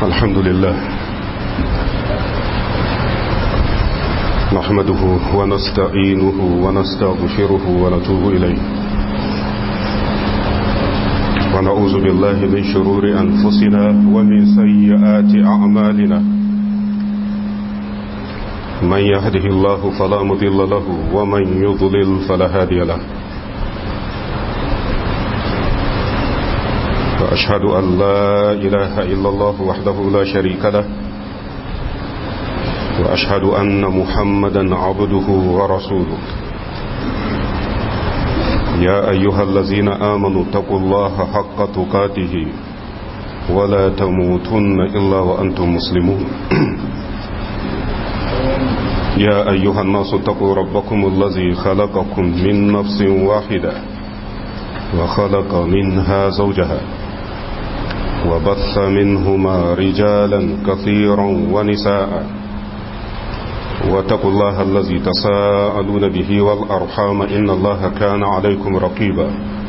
الحمد لله نحمده ونستعينه ونستغفره ونتوب إليه ونعوذ بالله من شرور أنفسنا ومن سيئات أعمالنا من يهده الله فلا مضل له ومن يضلل فلا هادي له وأشهد أن لا إله إلا الله وحده لا شريك له وأشهد أن محمدا عبده ورسوله يا أيها الذين آمنوا اتقوا الله حق تقاته ولا تموتن إلا وأنتم مسلمون يا أيها الناس اتقوا ربكم الذي خلقكم من نفس واحدة وخلق منها زوجها وبث منهما رجالا كثيرا ونساء واتقوا الله الذي تساءلون به والأرحام إن الله كان عليكم رقيبا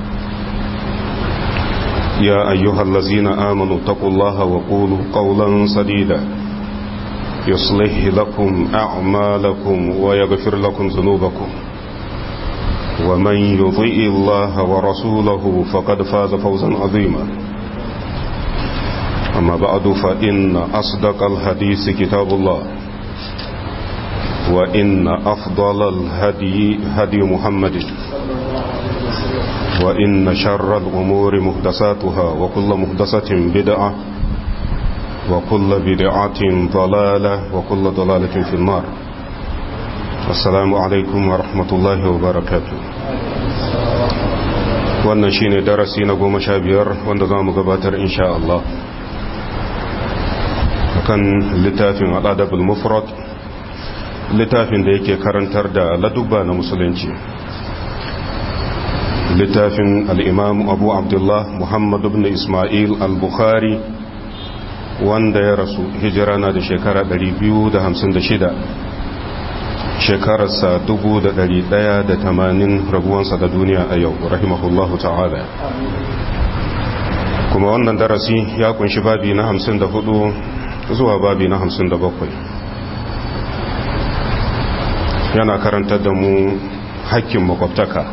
يا أيها الذين آمنوا اتقوا الله وقولوا قولا سديدا يصلح لكم أعمالكم ويغفر لكم ذنوبكم ومن يطيء الله ورسوله فقد فاز فوزا عظيما أما بعد فإن أصدق الحديث كتاب الله وإن أفضل الهدي هدي محمد وإن شر الأمور مهدساتها وكل مهدسة بدعة وكل بدعة ضلالة وكل ضلالة في النار السلام عليكم ورحمة الله وبركاته wannan shine darasi na goma sha biyar wanda za mu gabatar insha Allah kan littafin al'adabul mufrad littafin da yake karantar da ladubba na musulunci littafin al'imam abu abdullah muhammadu bin ismail al-bukhari wanda ya rasu hijira na da shekara 256 shekararsa 1180 rabuwansa da duniya a yau rahimahullahu ta'ala kuma wannan darasi ya kunshi babi na 54 zuwa babi na 57 yana karantar da mu hakkin makwabtaka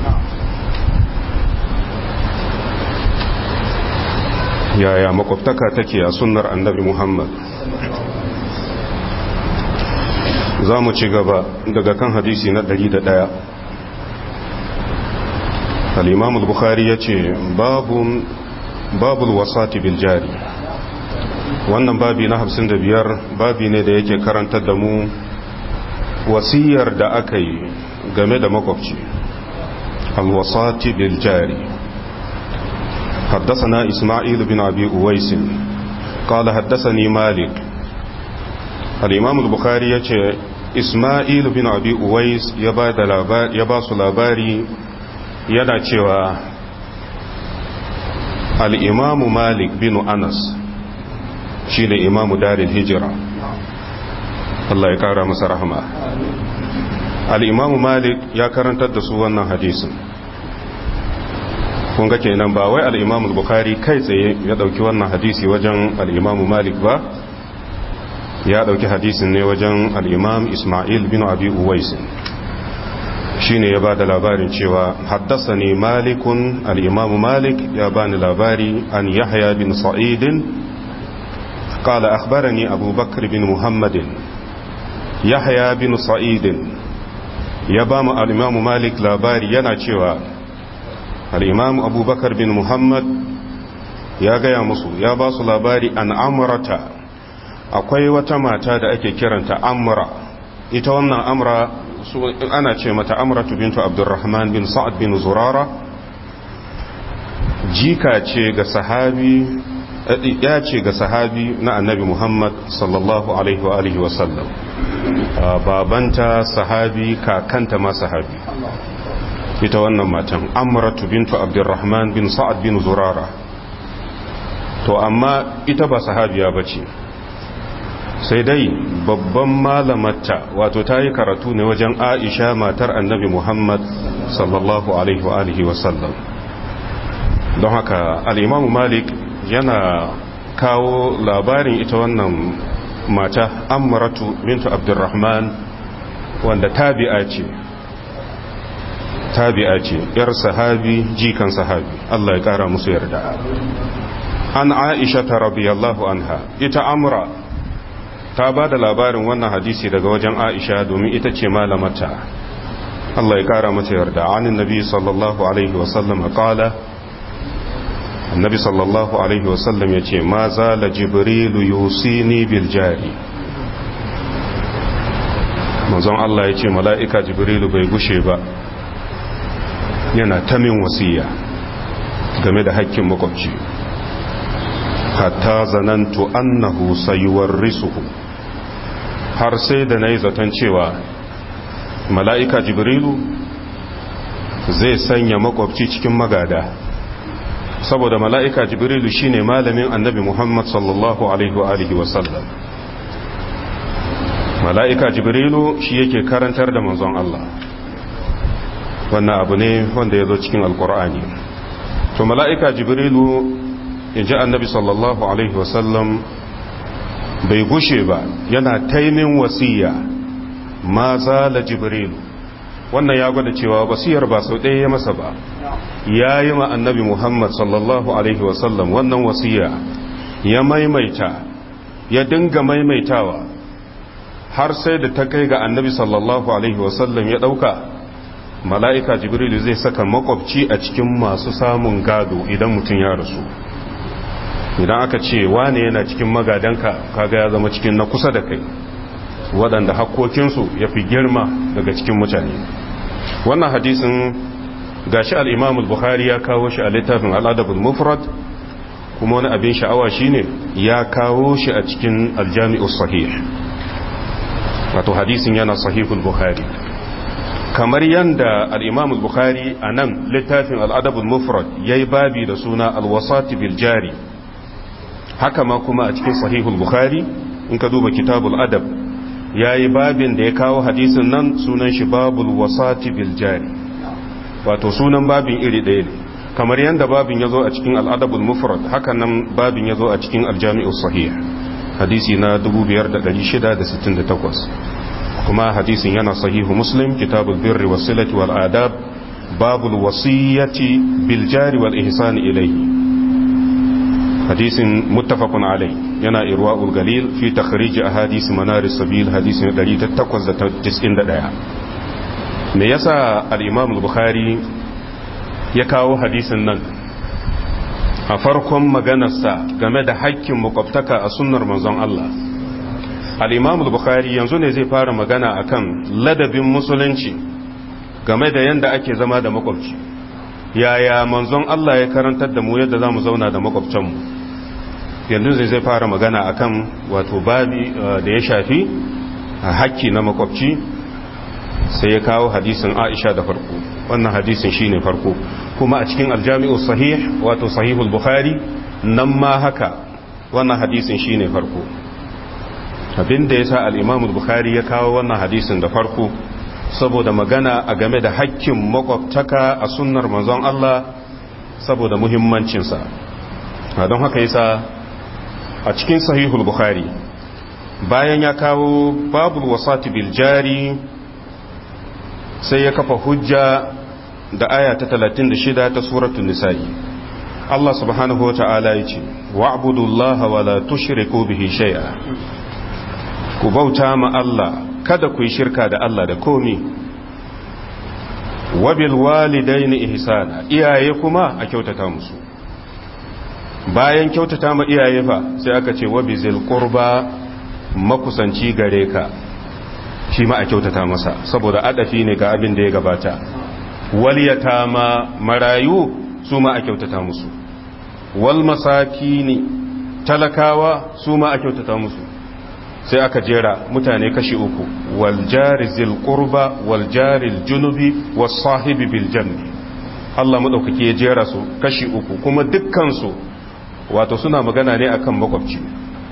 yaya makwabtaka take a sunnar annabi muhammad za mu ci gaba daga kan hadisi na 101 al-imam al-bukhari ya ce babul wasati bil jari wannan babi na 55 babi ne da yake karantar da mu wasiyar da aka yi game da makwabci alwasati bil jari حدثنا إسماعيل بن أبي أويس قال حدثني مالك الإمام البخاري يقول إسماعيل بن أبي أويس يباس labari yana cewa al'imamu malik bin anas shi ne imamu darin hijira Allah ya kara masa rahama al'imamu malik ya karantar da su wannan hadisin kun ga kenan ba wai al'imamu bukari kai tsaye ya ɗauki wannan hadisi wajen al'imamu malik ba ya ɗauki hadisin ne wajen al'imam ismail bin abi uwaisin shi ne ya ba da labarin cewa haddasa ne malikun al'imamu malik ya ba ni labari an yahya bin sa'idin قال أخبرني أبو بكر بن محمد يحيى بن سعيد يبام الإمام مالك لاباري يناتشوا الإمام أبو بكر بن محمد يا gaya musu ya ba su labari an amurata akwai wata mata da ake kiranta amura ita wannan amura ana ce mata amuratu bintu abdurrahman bin sa'ad bin zurara jika ce ga sahabi ya ce ga sahabi na annabi Muhammad sallallahu alaihi wa alihi wasallam babanta sahabi kakanta ma sahabi ita wannan matan amratu bintu abdurrahman bin sa'ad bin zurara to amma ita ba sahabiya bace sai dai babban malamarta wato ta yi karatu ne wajen aisha matar annabi muhammad sallallahu alaihi wa alihi wasallam don haka al'imamu malik yana kawo labarin ita wannan mata amratu bintu abdurrahman wanda tabi'a ce tabi'a ce yar sahabi jikan sahabi Allah ya kara musu yarda an aisha ta radiyallahu anha ita amra ta ba da labarin wannan hadisi daga wajen aisha domin ita ce malamata Allah ya kara mata yarda anin nabi sallallahu alaihi wasallam qala annabi sallallahu alaihi wasallam ya ce ma zala jibrilu yusini bil jari manzon Allah ya ce mala'ika jibrilu bai gushe ba yana ta min wasiya game da hakkin makwabci hatta zanantu annahu sayuwarrisuhu har sai da nayi zaton cewa mala'ika jibrilu zai sanya makwabci cikin magada saboda mala'ika jibrilu shine malamin annabi muhammad sallallahu alaihi wa sallam mala'ika jibrilu shi yake karantar da manzon Allah wannan abu ne wanda ya zo cikin alkur'ani to mala'ika jibrilu in ji annabi sallallahu alaihi wasallam bai gushe ba yana taimin wasiya ma zala jibrilu wannan ya gwada cewa wasiyar ba sau ɗaya ya masa ba ya yi ma annabi muhammad sallallahu alaihi wasallam wannan wasiya ya maimaita ya dinga maimaitawa har sai da ta kai ga annabi sallallahu alaihi wasallam ya ɗauka mala'ika jibrilu zai saka makwabci a cikin masu samun gado idan mutum ya rasu idan aka ce wane yana cikin magadanka kaga ya zama cikin na kusa da kai waɗanda hakkokinsu ya fi girma daga cikin mutane wannan hadisin gashi al'imamul bukhari ya kawo shi a littafin al'adabul mufrad kuma wani abin sha'awa shine ya kawo shi a cikin aljami'ul sahih wato hadisin yana sahihul bukhari kamar yadda al'imam bukhari a nan littafin al'adabul mufrad ya yi babi da suna alwasati biljari haka ma kuma a cikin sahihul bukhari in ka duba kitabul adab ya yi babin da ya kawo hadisin nan sunan shi babul wasati biljari wato sunan babin iri ɗaya ne kamar yadda babin ya zo a cikin al'adabul mufrad haka nan babin ya zo a cikin aljami'ul sahih hadisi na 5668 kuma hadisin yana sahihu muslim kitabul birri wasilati wal adab babul wasiyyati bil jari wal ihsan ilayhi hadisin muttafaqun alai yana irwaul galil fi takhrij ahadith manar sabil hadisin 1891 me yasa al-imam al-bukhari ya kawo hadisin nan a farkon maganarsa game da haƙƙin makwabtaka a sunnar manzon Allah al'imamu bukhari yanzu ne zai fara magana akan ladabin musulunci game da yadda ake zama da makwabci yaya manzon Allah ya karantar da mu yadda za mu zauna da makwabcanmu yanzu zai zai fara magana akan wato babi da ya shafi haƙƙi na makwabci sai ya kawo hadisin aisha da farko wannan hadisin shine farko kuma a cikin aljami'u sahih wato sahihul bukhari nan ma haka wannan hadisin shine farko abinda ya sa al'imamu bukhari ya kawo wannan hadisin da farko saboda magana a game da hakkin makwabtaka a sunnar manzon Allah saboda muhimmancinsa don haka yasa a cikin sahihul bukhari bayan ya kawo babul wasati bil jari sai ya kafa hujja da aya ta 36 ta suratul nisa'i Allah subhanahu wa ta'ala ya ce wa'budullaha wa la tushriku bihi shay'a ku bauta ma Allah kada ku yi shirka da Allah da komi wabil walidaini ihsana iyaye kuma a kyautata musu bayan kyautata ma iyaye fa sai aka ce wabizil qurba makusanci gare ka shi ma a kyautata masa saboda adafi ne ga abin da ya gabata waliyata ma marayu su ma a kyautata musu wal masakini talakawa su ma a kyautata musu sai aka jera mutane kashi uku waljari zil qurba waljari junubi was sahibi bil janbi Allah madaukake ya jera su kashi uku kuma dukkan su wato suna magana ne akan makwabci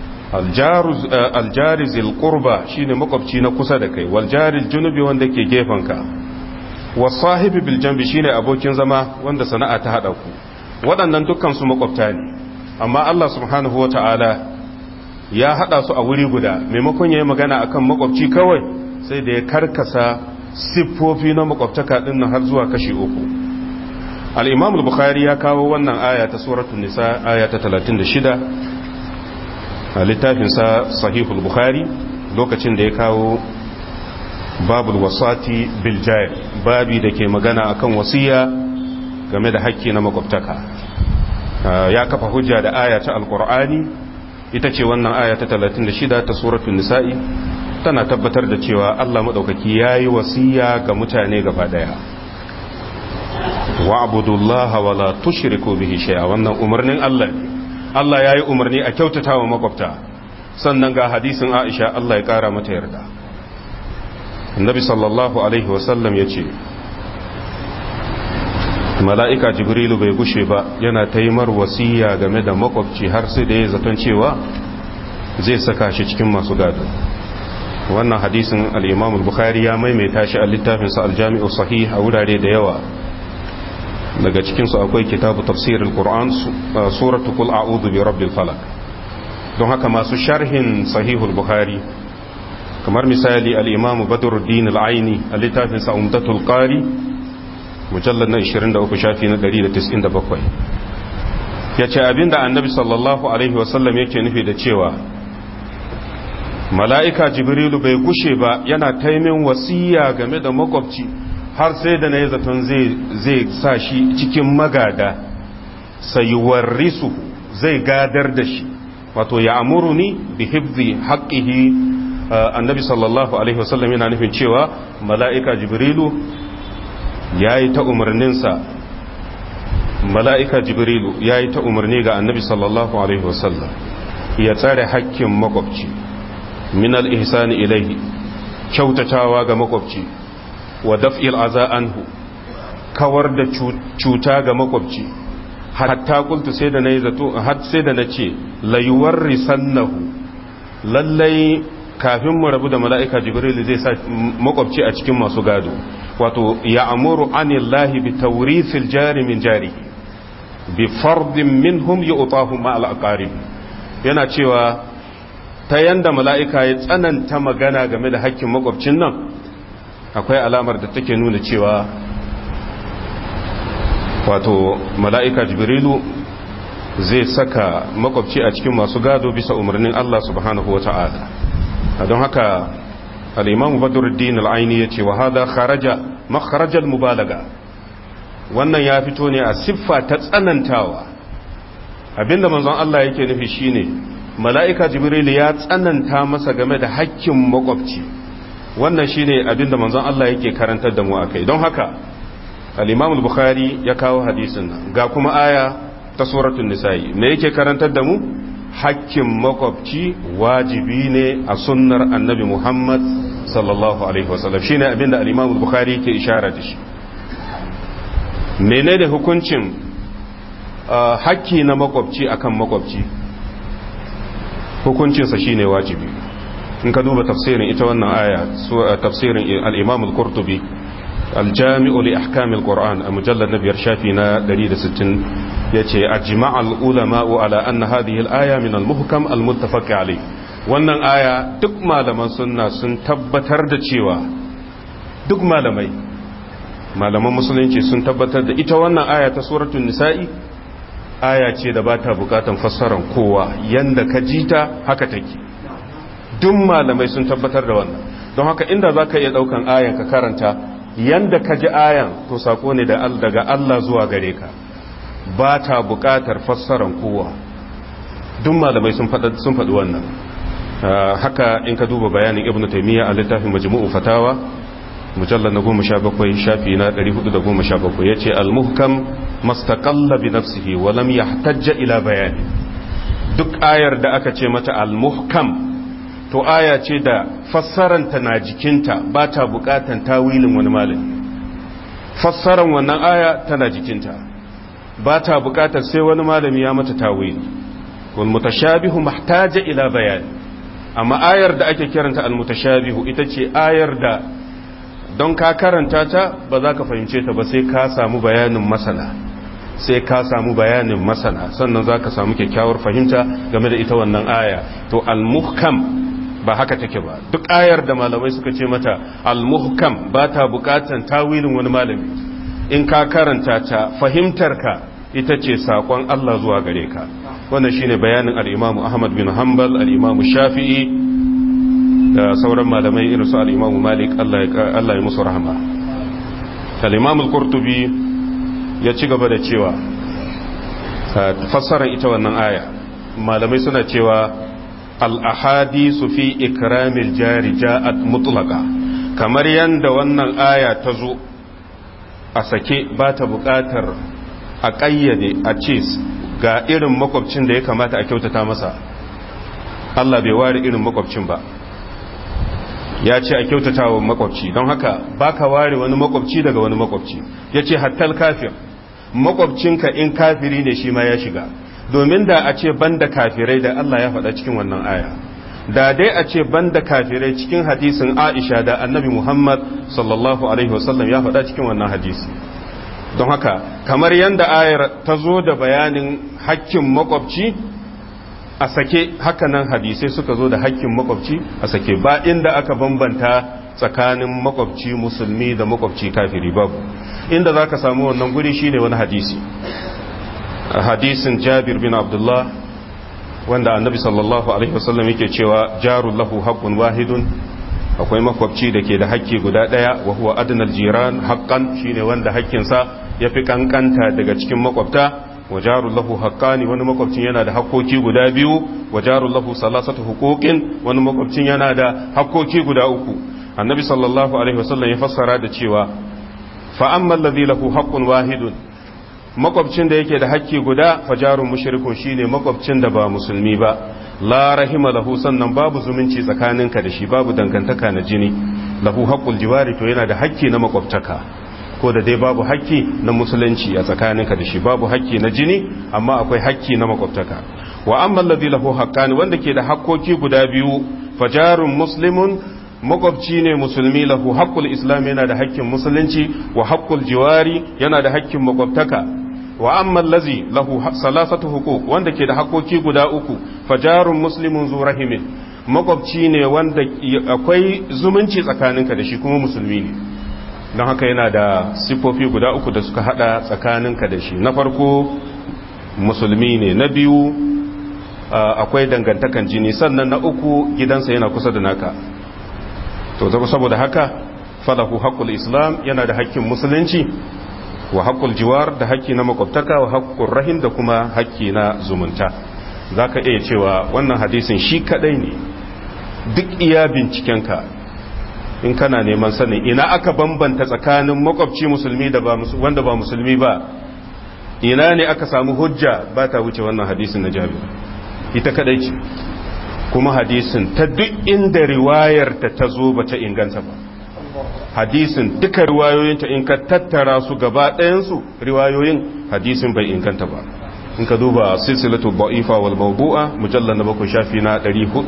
aljari zil qurba shine makwabci na kusa da kai waljari junubi wanda ke gefanka was sahibi bil janbi shine abokin zama wanda sana'a ta hada ku waɗannan dukkan su makwabta ne amma Allah subhanahu wa ta'ala ya haɗa su a wuri guda maimakon ya yi magana akan makwabci kawai sai da ya karkasa siffofi na makwabtaka ɗin har zuwa kashi uku al'imam al-bukhari ya kawo wannan aya ta suratun nisa aya ta 36 a littafinsa sahihul bukhari lokacin da ya kawo babul wasati biljari babi da ke magana akan wasiya game da hakki na makwabtaka ya kafa hujja da aya ta alkur'ani ita ce wannan aya ta 36 ta suratul nisa'i tana tabbatar da cewa Allah madaukaki yayi wasiya ga mutane gaba daya wa'budullaha wala tushriku bihi shay'a wannan umarnin Allah ne Allah yayi umarni a kyautatawa makwabta sannan ga hadisin Aisha Allah ya kara mata yarda Annabi sallallahu alaihi wasallam yace mala'ika jibrilu bai gushe ba yana taimar wasiya game da makwabci har sai da ya zaton cewa zai saka shi cikin masu gado wannan hadisin al'imamul bukhari ya maimaita shi a littafinsa aljami'u sahih a wurare da yawa daga cikinsu akwai kitabu tafsirin ƙur'an suratu kul a'udhu bi rabbil falak don haka masu sharhin sahihul bukhari kamar misali al'imamu badruddin al'aini a littafinsa umdatul qari mujallar na 23 shafi na 197 ya ce abinda annabi sallallahu alaihi wasallam yake nufi da cewa mala'ika jibrilu bai gushe ba yana taimin wasiya game da makwabci har sai da na yi zaton zai sa shi cikin magada sayuwar risu zai gadar da shi wato ya amuru ni bi hibzi haƙƙihi annabi sallallahu alaihi wasallam yana nufin cewa mala'ika jibrilu ya yi ta umarninsa mala'ika jibrilu ya yi ta umarni ga annabi sallallahu alaihi wasallam ya tsare hakkin makwabci min al'ihsani ilaihi kyautatawa ga makwabci wa daf'il aza anhu kawar da cuta ga makwabci hatta kultu sai da na yi zato har sai da na ce layuwar risannahu lallai kafin mu rabu da mala'ika jibril zai sa makwabci a cikin masu gado wato ya amuru anillahi bi taurifil jari min jari bi fardin minhum ya utahu ma al'aqarib yana cewa ta yanda mala'ika ya tsananta magana game da hakkin makwabcin nan akwai alamar da take nuna cewa wato mala'ika jibrilu zai saka makwabci a cikin masu gado bisa umarnin Allah subhanahu wa ta'ala don haka al'imam badruddin al'aini ya ce wa hada kharaja makharajar mubalaga wannan ya fito ne a siffa ta tsanantawa abinda manzon Allah yake nufi shine mala'ika jibril ya tsananta masa game da hakkin makwabci wannan shine abinda manzon Allah yake karantar da mu akai don haka al-imam al-bukhari ya kawo hadisin nan ga kuma aya ta suratul nisa'i me yake karantar da mu hakkin makwabci wajibi ne a sunnar annabi Muhammad sallallahu alaihi wasallam shine abinda al-Imam al-Bukhari yake ishara da shi menene hukuncin hakki na makwabci akan makwabci hukuncinsa shine wajibi in ka duba tafsirin ita wannan aya tafsirin al-Imam al-Qurtubi الجامع لأحكام القرآن المجلد نبي شافينا دليل ستين يتي أجمع العلماء على أن هذه الآية من المحكم المتفق عليه wannan aya duk malaman sunna sun tabbatar da cewa duk malamai malaman musulunci sun tabbatar da ita wannan aya ta suratul nisa'i aya ce da bata bukatan fassaran kowa yanda ka jita haka take duk malamai sun tabbatar da wannan don haka inda zaka iya daukan ayan ka karanta yanda ka ji ayan to sako ne daga Allah zuwa gare ka ba ta buƙatar fassaran kowa duk malamai sun faɗi wannan haka in ka duba bayanin ibn taimiyya a littafin majmu'u fatawa mujallar na goma sha bakwai shafi na ɗari hudu da goma sha bakwai ya ce almuhkam mastaƙalla bi nafsihi wa lam yahtajja ila bayani duk ayar da aka ce mata almuhkam to aya ce da fassaranta na jikinta ba ta bukatan tawilin wani malami fassaran wannan aya tana jikinta ba ta bukatar sai wani malami ya mata tawili wal mutashabihu mahtaja ila bayani amma ayar da ake kiranta al mutashabihu ita ce ayar da don ka karanta ta ba za ka fahimce ta ba sai ka samu bayanin masana sai ka samu bayanin masana sannan za ka samu kyakkyawar fahimta game da ita wannan aya to al-muhkam ba haka take ba duk ayar da malamai suka ce mata al-muhkam ba ta bukatan tawilin wani malami in ka karanta ta fahimtarka ita ce sakon Allah zuwa gare ka wannan shine bayanin al-Imam Ahmad bin Hanbal al-Imam Shafi'i da sauran malamai irin su al-Imam Malik Allah ya Allah ya musu rahama al-Imam al-Qurtubi ya ci gaba da cewa fassarar ita wannan aya malamai suna cewa al-ahadisu fi ikramil jari ja'at mutlaqa kamar yanda wannan aya ta zo a sake ba ta buƙatar a ƙayyade a ce ga irin makwabcin da ya kamata a kyautata masa Allah bai ware irin makwabcin ba ya ce a kyautata wa makwabci don haka ba ka ware wani makwabci daga wani makwabci ya ce hattal kafir makwabcinka in kafiri ne shi ma ya shiga domin da a ce banda kafirai da Allah ya faɗa cikin wannan aya da dai a ce banda kafirai cikin hadisin Aisha da Annabi Muhammad sallallahu alaihi wasallam ya faɗa cikin wannan hadisi don haka kamar yadda ayar ta zo da bayanin hakkin makwabci a sake hakanan hadisai suka zo da hakkin makwabci a sake ba inda aka bambanta tsakanin makwabci musulmi da makwabci kafiri babu inda za ka samu wannan guri shine wani hadisi hadisin jabir bin abdullah wanda annabi sallallahu alaihi wasallam yake cewa jarul lahu haqqun wahidun akwai makwabci da ke da hakki guda daya wa huwa adnal jiran haqqan shine wanda hakkinsa yafi kankanta daga cikin makwabta wa jarul lahu haqqani wani makwabcin yana da hakkoki guda biyu wa jarul lahu salasatu huquqin wani makwabcin yana da hakkoki guda uku annabi sallallahu alaihi wasallam ya fassara da cewa fa amma alladhi lahu haqqun wahidun makwabcin da yake da hakki guda fajarun mushrikun shine makwabcin da ba musulmi ba la rahima lahu sannan babu zumunci tsakaninka da shi babu dangantaka na jini lahu haqqul jiwari to yana da hakki na makwabtaka ko da dai babu hakki na musulunci a tsakaninka da shi babu hakki na jini amma akwai hakki na makwabtaka wa amma alladhi lahu haqqani wanda ke da hakkoki guda biyu fajarun muslimun makwabci ne musulmi lahu haqqul islam yana da hakkin musulunci wa haqqul jiwari yana da hakkin makwabtaka wa amma allazi lahu salasatu huquq wanda ke da hakoki guda uku fajarun muslimun zu rahimin makwabci ne wanda akwai zumunci tsakaninka da shi kuma musulmi ne don haka yana da sifofi guda uku da suka hada tsakaninka da shi na farko musulmi ne na biyu akwai dangantakan jini sannan na uku gidansa yana kusa da naka to saboda haka falahu haqqul islam yana da hakkin musulunci wa haƙƙul jiwar da haƙƙi na makwabtaka wa haƙƙul rahim da kuma haƙƙi na zumunta za ka iya cewa wannan hadisin shi kaɗai ne duk iya bincikenka in kana neman sanin ina aka bambanta tsakanin makwabci musulmi da wanda ba musulmi ba ina ne aka samu hujja ba ta wuce wannan hadisin na jami'a ita kaɗai ce kuma hadisin ta duk inda riwayar ta ta zo ba ta inganta ba hadisin duka riwayoyinta in ka tattara su gaba ɗayansu riwayoyin hadisin bai inganta ba in ka duba silsilatu ba'ifa wal mawdu'a mujallal na bakwai shafi na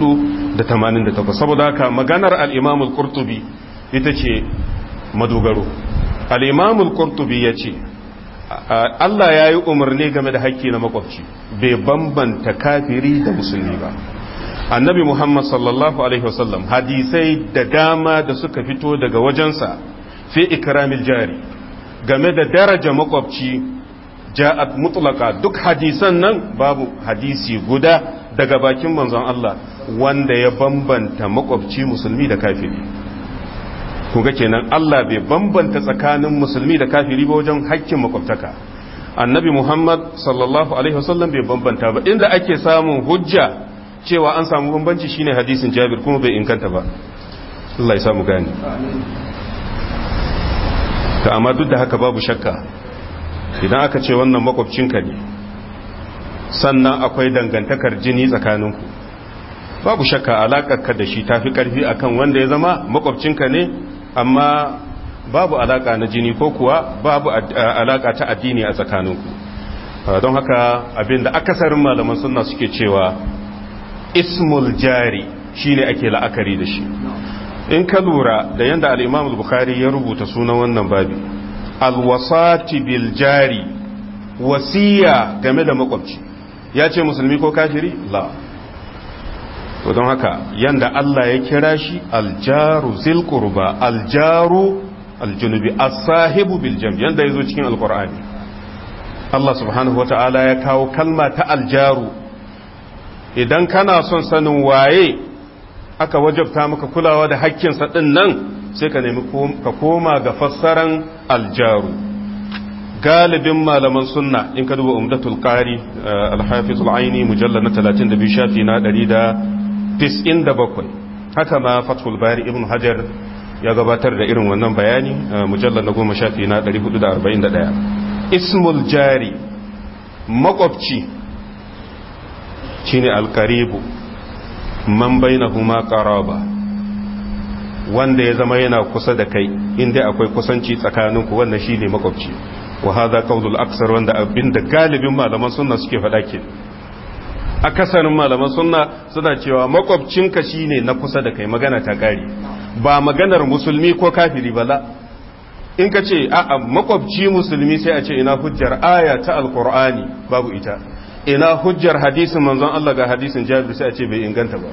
488 saboda haka maganar al-imam al-qurtubi ita ce madogaro al-imam al-qurtubi yace Allah ya yi umarni game da haƙƙi na makwabci bai bambanta kafiri da musulmi ba annabi Muhammad sallallahu Alaihi wasallam hadisai da dama da suka fito daga wajensa fi ikramil jari game da daraja makwabci ja'at mutlaka duk hadisan nan babu hadisi guda daga bakin manzon Allah wanda ya bambanta makwabci musulmi da kafiri kuga kenan Allah bai bambanta tsakanin musulmi da kafiri ba wajen hakkin makwabtaka annabi Muhammad sallallahu alaihi wasallam bai bambanta ba inda ake samun hujja cewa an samu bambanci shine hadisin Jabir kuma bai inganta ba Allah ya samu gani ta amma duk da haka babu shakka idan aka ce wannan makwabcinka ne sannan akwai dangantakar jini tsakaninku babu shakka alaƙarka da shi tafi ƙarfi akan wanda ya zama makwabcinka ne amma babu alaƙa na jini ko kuwa babu alaƙa ta addini a tsakaninku don haka abinda akasarin malaman sunna suke cewa ismul jari shine ake la'akari da shi in ka lura da yadda al'imam al-bukhari ya rubuta sunan wannan babi alwasati bil jari wasiya game da makwabci ya ce musulmi ko kafiri la to don haka yanda Allah ya kira shi aljaru zil qurba aljaru aljunubi as-sahibu bil jam yanda yazo cikin alqur'ani Allah subhanahu wata'ala ya kawo kalma ta aljaru idan kana son sanin waye aka wajabta maka kulawa da hakkinsa din nan sai ka nemi ka koma ga fassaran aljaru galibin malaman sunna in ka duba umdatul qari al-hafiz al-aini mujallad na 32 shafi na 197 haka ma fathul bari ibn hajar ya gabatar da irin wannan bayani mujallad na 10 shafi na 441 ismul jari makwabci shine al-qaribu man bainahuma qaraba wanda ya zama yana kusa da kai inda akwai kusanci tsakaninku wannan shine makwabci wa hadha qawlul aksar wanda abinda galibin malaman sunna suke faɗa ke akasarin malaman sunna suna cewa makwabcinka shine na kusa da kai magana ta kare ba maganar musulmi ko kafiri bala in ka ce a'a makwabci musulmi sai a ce ina hujjar aya ta alqur'ani babu ita ina hujjar hadisin manzon Allah ga hadisin Jabir sai a ce bai inganta ba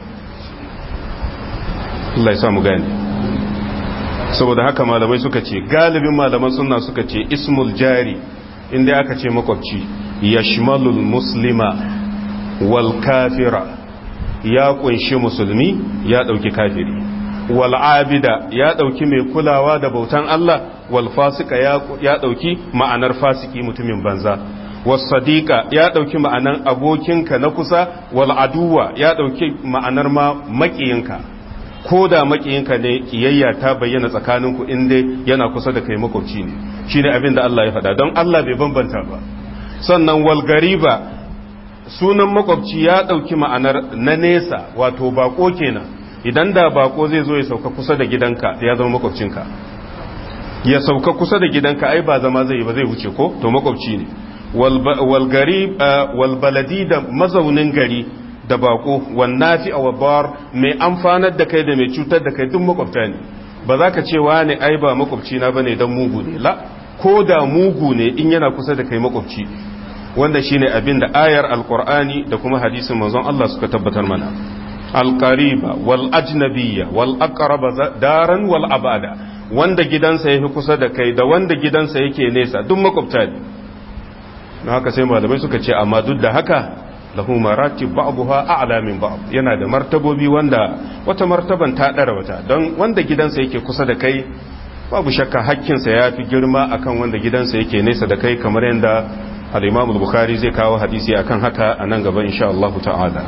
Allah ya samu gani saboda haka malamai suka ce galibin malaman sunna suka ce ismul jari inda aka ce makwabci yashmalul muslima wal kafira ya kunshi musulmi ya dauki kafiri wal abida ya dauki mai kulawa da bautan Allah wal fasika ya dauki ma'anar fasiki mutumin banza was sadiqa ya dauki ma'anar abokinka na kusa wal aduwa ya dauki ma'anar ma makiyinka ko da makiyinka ne kiyayya ta bayyana tsakaninku in dai yana kusa da kai makwabci ne shine abin da Allah ya faɗa don Allah bai bambanta ba sannan wal gariba sunan makwabci ya ɗauki ma'anar na nesa wato bako kenan idan da bako zai zo ya sauka kusa da gidanka ya zama makwabcinka ya sauka kusa da gidanka ai ba zama zai ba zai wuce ko to makwabci ne wal garib wal baladi da mazaunin gari da bako wannafi a wabar mai amfanar da kai da mai cutar da kai duk makwabta ne ba za ka ce ne ai ba makwabci na bane dan mugu ne la ko da mugu ne in yana kusa da kai makwabci wanda shine abin da ayar alqur'ani da kuma hadisin manzon Allah suka tabbatar mana alqariba wal ajnabiyya wal aqraba daran wal abada wanda gidansa yafi kusa da kai da wanda gidansa yake nesa duk makwabta ne haka sai malamai suka ce amma duk da haka lahu maratib ba'daha a'la min ba'd yana da martabobi wanda wata martaban ta dara wata don wanda gidansa yake kusa da kai babu shakka hakkinsa ya fi girma akan wanda gidansa yake nesa da kai kamar yadda al-Imam al-Bukhari zai kawo hadisi akan haka a nan gaba insha Allah ta'ala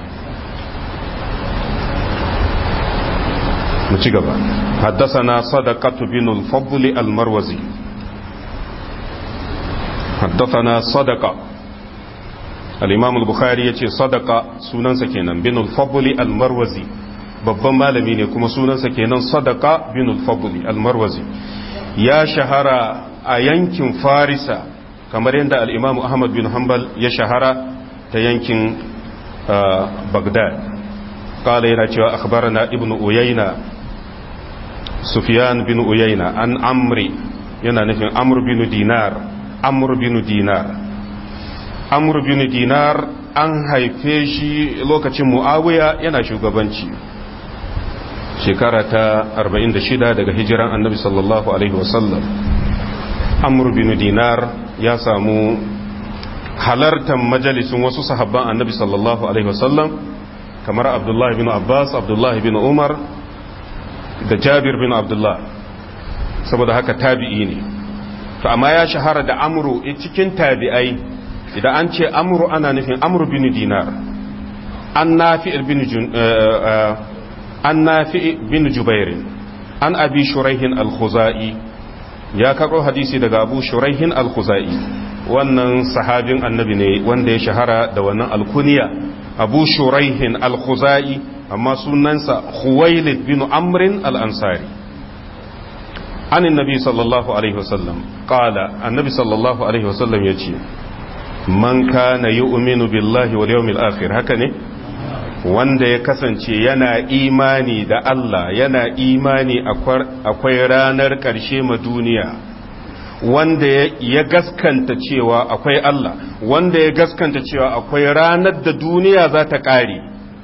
mu ci gaba حدثنا صدقة بن الفضل المروزي حدثنا صدقة الإمام البخاري يتي صدقة سنن سكينا بن الفضل المروزي babban malami ne kuma sunansa kenan sadaka bin al-fadli al-marwazi ya shahara a yankin farisa kamar yadda al-imam ahmad bin hanbal ya shahara ta yankin bagdad kala yana cewa akhbarana ibnu uyayna sufyan bin uyayna an amri yana nufin amr bin dinar amr bin dinar amr bin dinar an haife shi lokacin muawiya yana shugabanci shekara ta 46 daga hijiran annabi sallallahu alaihi wasallam amr bin dinar ya samu halartar majalisun wasu sahabban annabi sallallahu alaihi wasallam kamar abdullahi bin abbas abdullahi bin umar da jabir bin abdullah saboda haka tabi'i ne to amma ya shahara da amru cikin tabi'ai idan an ce amru ana nufin amru bin dinar an nafi bin an nafi bin jubairin an abi shuraihin al-khuzai ya karɓo hadisi daga abu shuraihin al-khuzai wannan sahabin annabi ne wanda ya shahara da wannan alkuniya abu shuraihin al-khuzai amma sunansa khuwailid bin amrin al-ansari an annabi sallallahu alaihi wasallam qala annabi sallallahu alaihi wasallam yace man kana yu'minu billahi wal yawmil akhir haka ne wanda ya kasance yana imani da Allah yana imani akwai ranar ƙarshe ma duniya wanda ya gaskanta cewa akwai Allah wanda ya gaskanta cewa akwai ranar da duniya za ta ƙare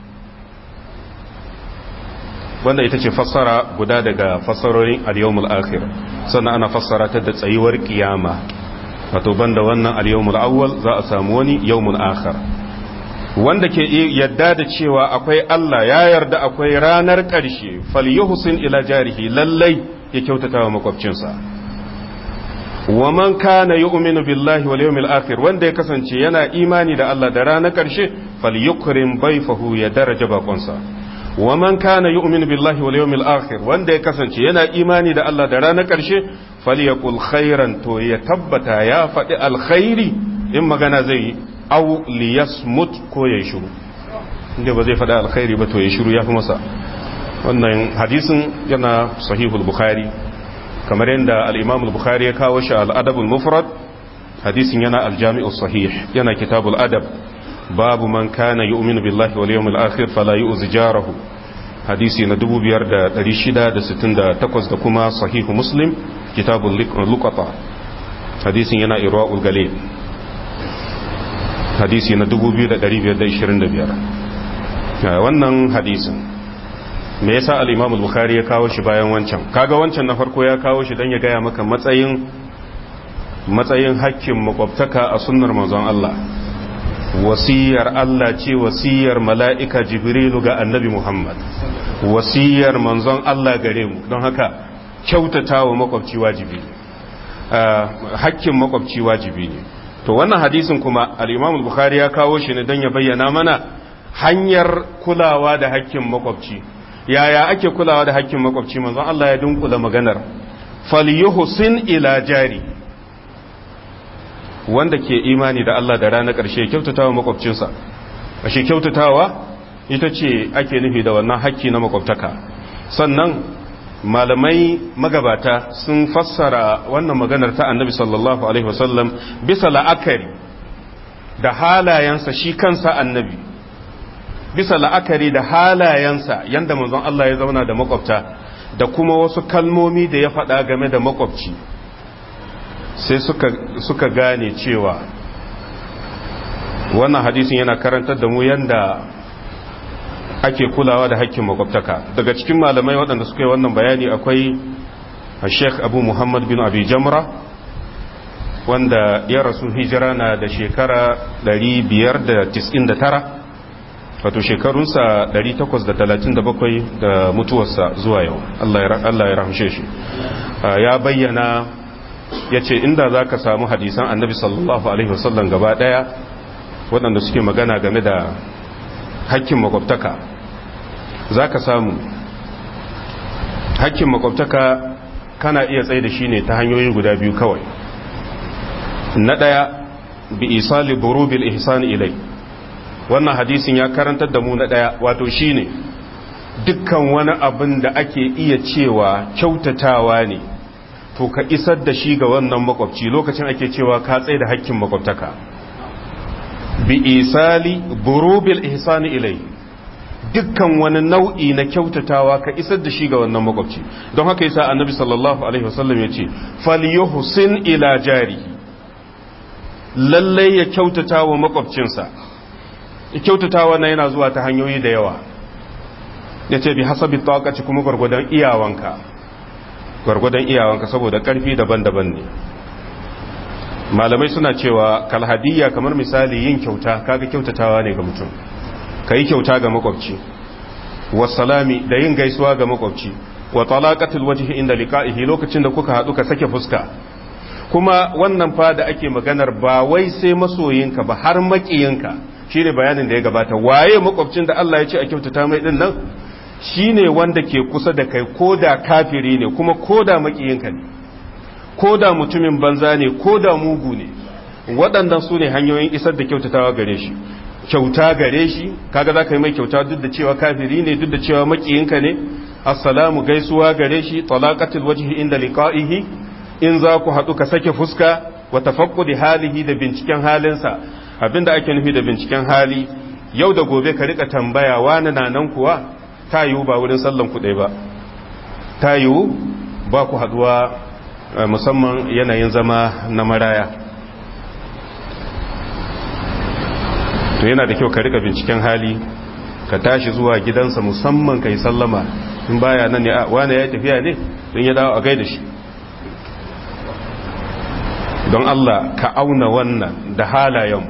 wanda ita ce fassara guda daga fassarorin al-yawmul akhir sannan ana fassara ta da tsayuwar kiyama wato banda wannan al-yawmul awwal za a samu wani yawmul akhir wanda ke yadda da cewa akwai Allah ya yarda akwai ranar ƙarshe falyuhsin ila jarihi lallai ya kyautata wa makwabcinsa wa man kana yu'minu billahi wal yawmil akhir wanda ya kasance yana imani da Allah da ranar ƙarshe falyukrim bayfahu ya daraja bakonsa wa man kana yu'minu billahi wal yawmil akhir wanda ya kasance yana imani da Allah da ranar ƙarshe falyakul khairan to ya tabbata ya faɗi alkhairi in magana zai yi aw liyasmut ko ya shiru inda ba zai faɗi alkhairi ba to ya shiru ya fi masa wannan hadisin yana sahihul bukhari kamar yadda al-imam al-bukhari ya kawo shi al-adab al-mufrad hadisin yana al-jami' sahih yana kitabul adab babu man kana yu'minu billahi wal yawmil akhir fala yu'zi jarahu hadisi na 5668 da kuma sahihu muslim kitabul luqata hadisin yana irwaul galil hadisi na 2525 wannan hadisin me yasa al-imam al-bukhari ya kawo shi bayan wancan kaga wancan na farko ya kawo shi dan ya gaya maka matsayin matsayin hakkin makwabtaka a sunnar manzon Allah wasiyar Allah ce wasiyar mala'ika jibrilu ga annabi Muhammad wasiyar manzon Allah gare mu don haka kyautata wa makwabci wajibi hakkin makwabci wajibi ne to wannan hadisin kuma al-imam al-bukhari ya kawo shi ne don ya bayyana mana hanyar kulawa da hakkin makwabci yaya ake kulawa da hakkin makwabci manzon Allah ya dunkula maganar falyuhsin ila jari wanda ke imani da Allah da ranar ƙarshe kyautatawa makwabcinsa ashe kyautatawa ita ce ake nufi da wannan hakki na makwabtaka sannan malamai magabata sun fassara wannan maganar ta annabi sallallahu alaihi wasallam bisa la'akari da halayensa shi kansa annabi bisa la'akari da halayensa yanda manzon Allah ya zauna da makwabta da kuma wasu kalmomi da ya faɗa game da makwabci sai suka, suka gane cewa wannan hadisin yana karantar da mu yanda ake kulawa da hakkin makwabtaka daga cikin malamai waɗanda suka yi wannan bayani akwai sheikh abu muhammad bin abi jamra wanda ya rasu hijira na da shekara 599 wato shekarunsa 837 da mutuwarsa zuwa yau Allah ya rahamshe shi ya bayyana ya ce inda za ka samu hadisan annabi sallallahu alaihi wasallam gaba daya waɗanda suke magana game da hakkin makwabtaka za ka samu hakkin makwabtaka kana iya tsaye da shi ne ta hanyoyi guda biyu kawai na ɗaya bi isali burubil ihsani ilai wannan hadisin ya karantar da mu na ɗaya wato shine dukkan wani abin da ake iya cewa kyautatawa ne to ka isar da shi ga wannan makwabci lokacin ake cewa ka tsaye da hakkin makwabtaka bi isali burubil ihsani ilai dukkan wani nau'i na kyautatawa ka isar da shi ga wannan makwabci don haka yasa annabi sallallahu alaihi wasallam ya ce falyuhsin ila jarihi lallai ya kyautata wa makwabcinsa kyautatawa na yana zuwa ta hanyoyi da yawa ya ce bi hasabi tawakaci kuma gwargwadon iyawanka gwargwadon iyawanka saboda karfi daban-daban ne malamai suna cewa kalhadiyya kamar misali yin kyauta kaga kyautatawa ne ga mutum ka yi kyauta ga makwabci wasalami da yin gaisuwa ga makwabci wa talaqatul wajhi inda liqa'ihi lokacin da kuka hadu ka sake fuska kuma wannan fa da ake maganar ba wai sai masoyinka ba har makiyinka shine bayanin da ya gabata waye makwabcin da Allah ya ce a kyautata mai din nan shine wanda ke kusa da kai koda kafiri ne kuma koda makiyinka ne koda mutumin banza ne koda mugu ne waɗannan su ne hanyoyin isar da kyautatawa gare shi kyauta gare shi kaga za ka yi mai kyauta duk da cewa kafiri ne duk da cewa makiyinka ne assalamu gaisuwa gare shi talaqatul wajhi inda liqa'ihi in za ku haɗu ka sake fuska wa tafaqqudi halihi da binciken halinsa abinda ake nufi da binciken hali yau da gobe ka rika tambaya wani na nan kuwa ta yiwu ba wurin sallan ku ba ta yiwu ba ku haɗuwa musamman yanayin zama na maraya to yana da kyau ka rika binciken hali ka tashi zuwa gidansa musamman ka yi sallama in baya nan ne wane ya tafiya ne don ya dawo a gaida shi don Allah ka auna wannan da halayen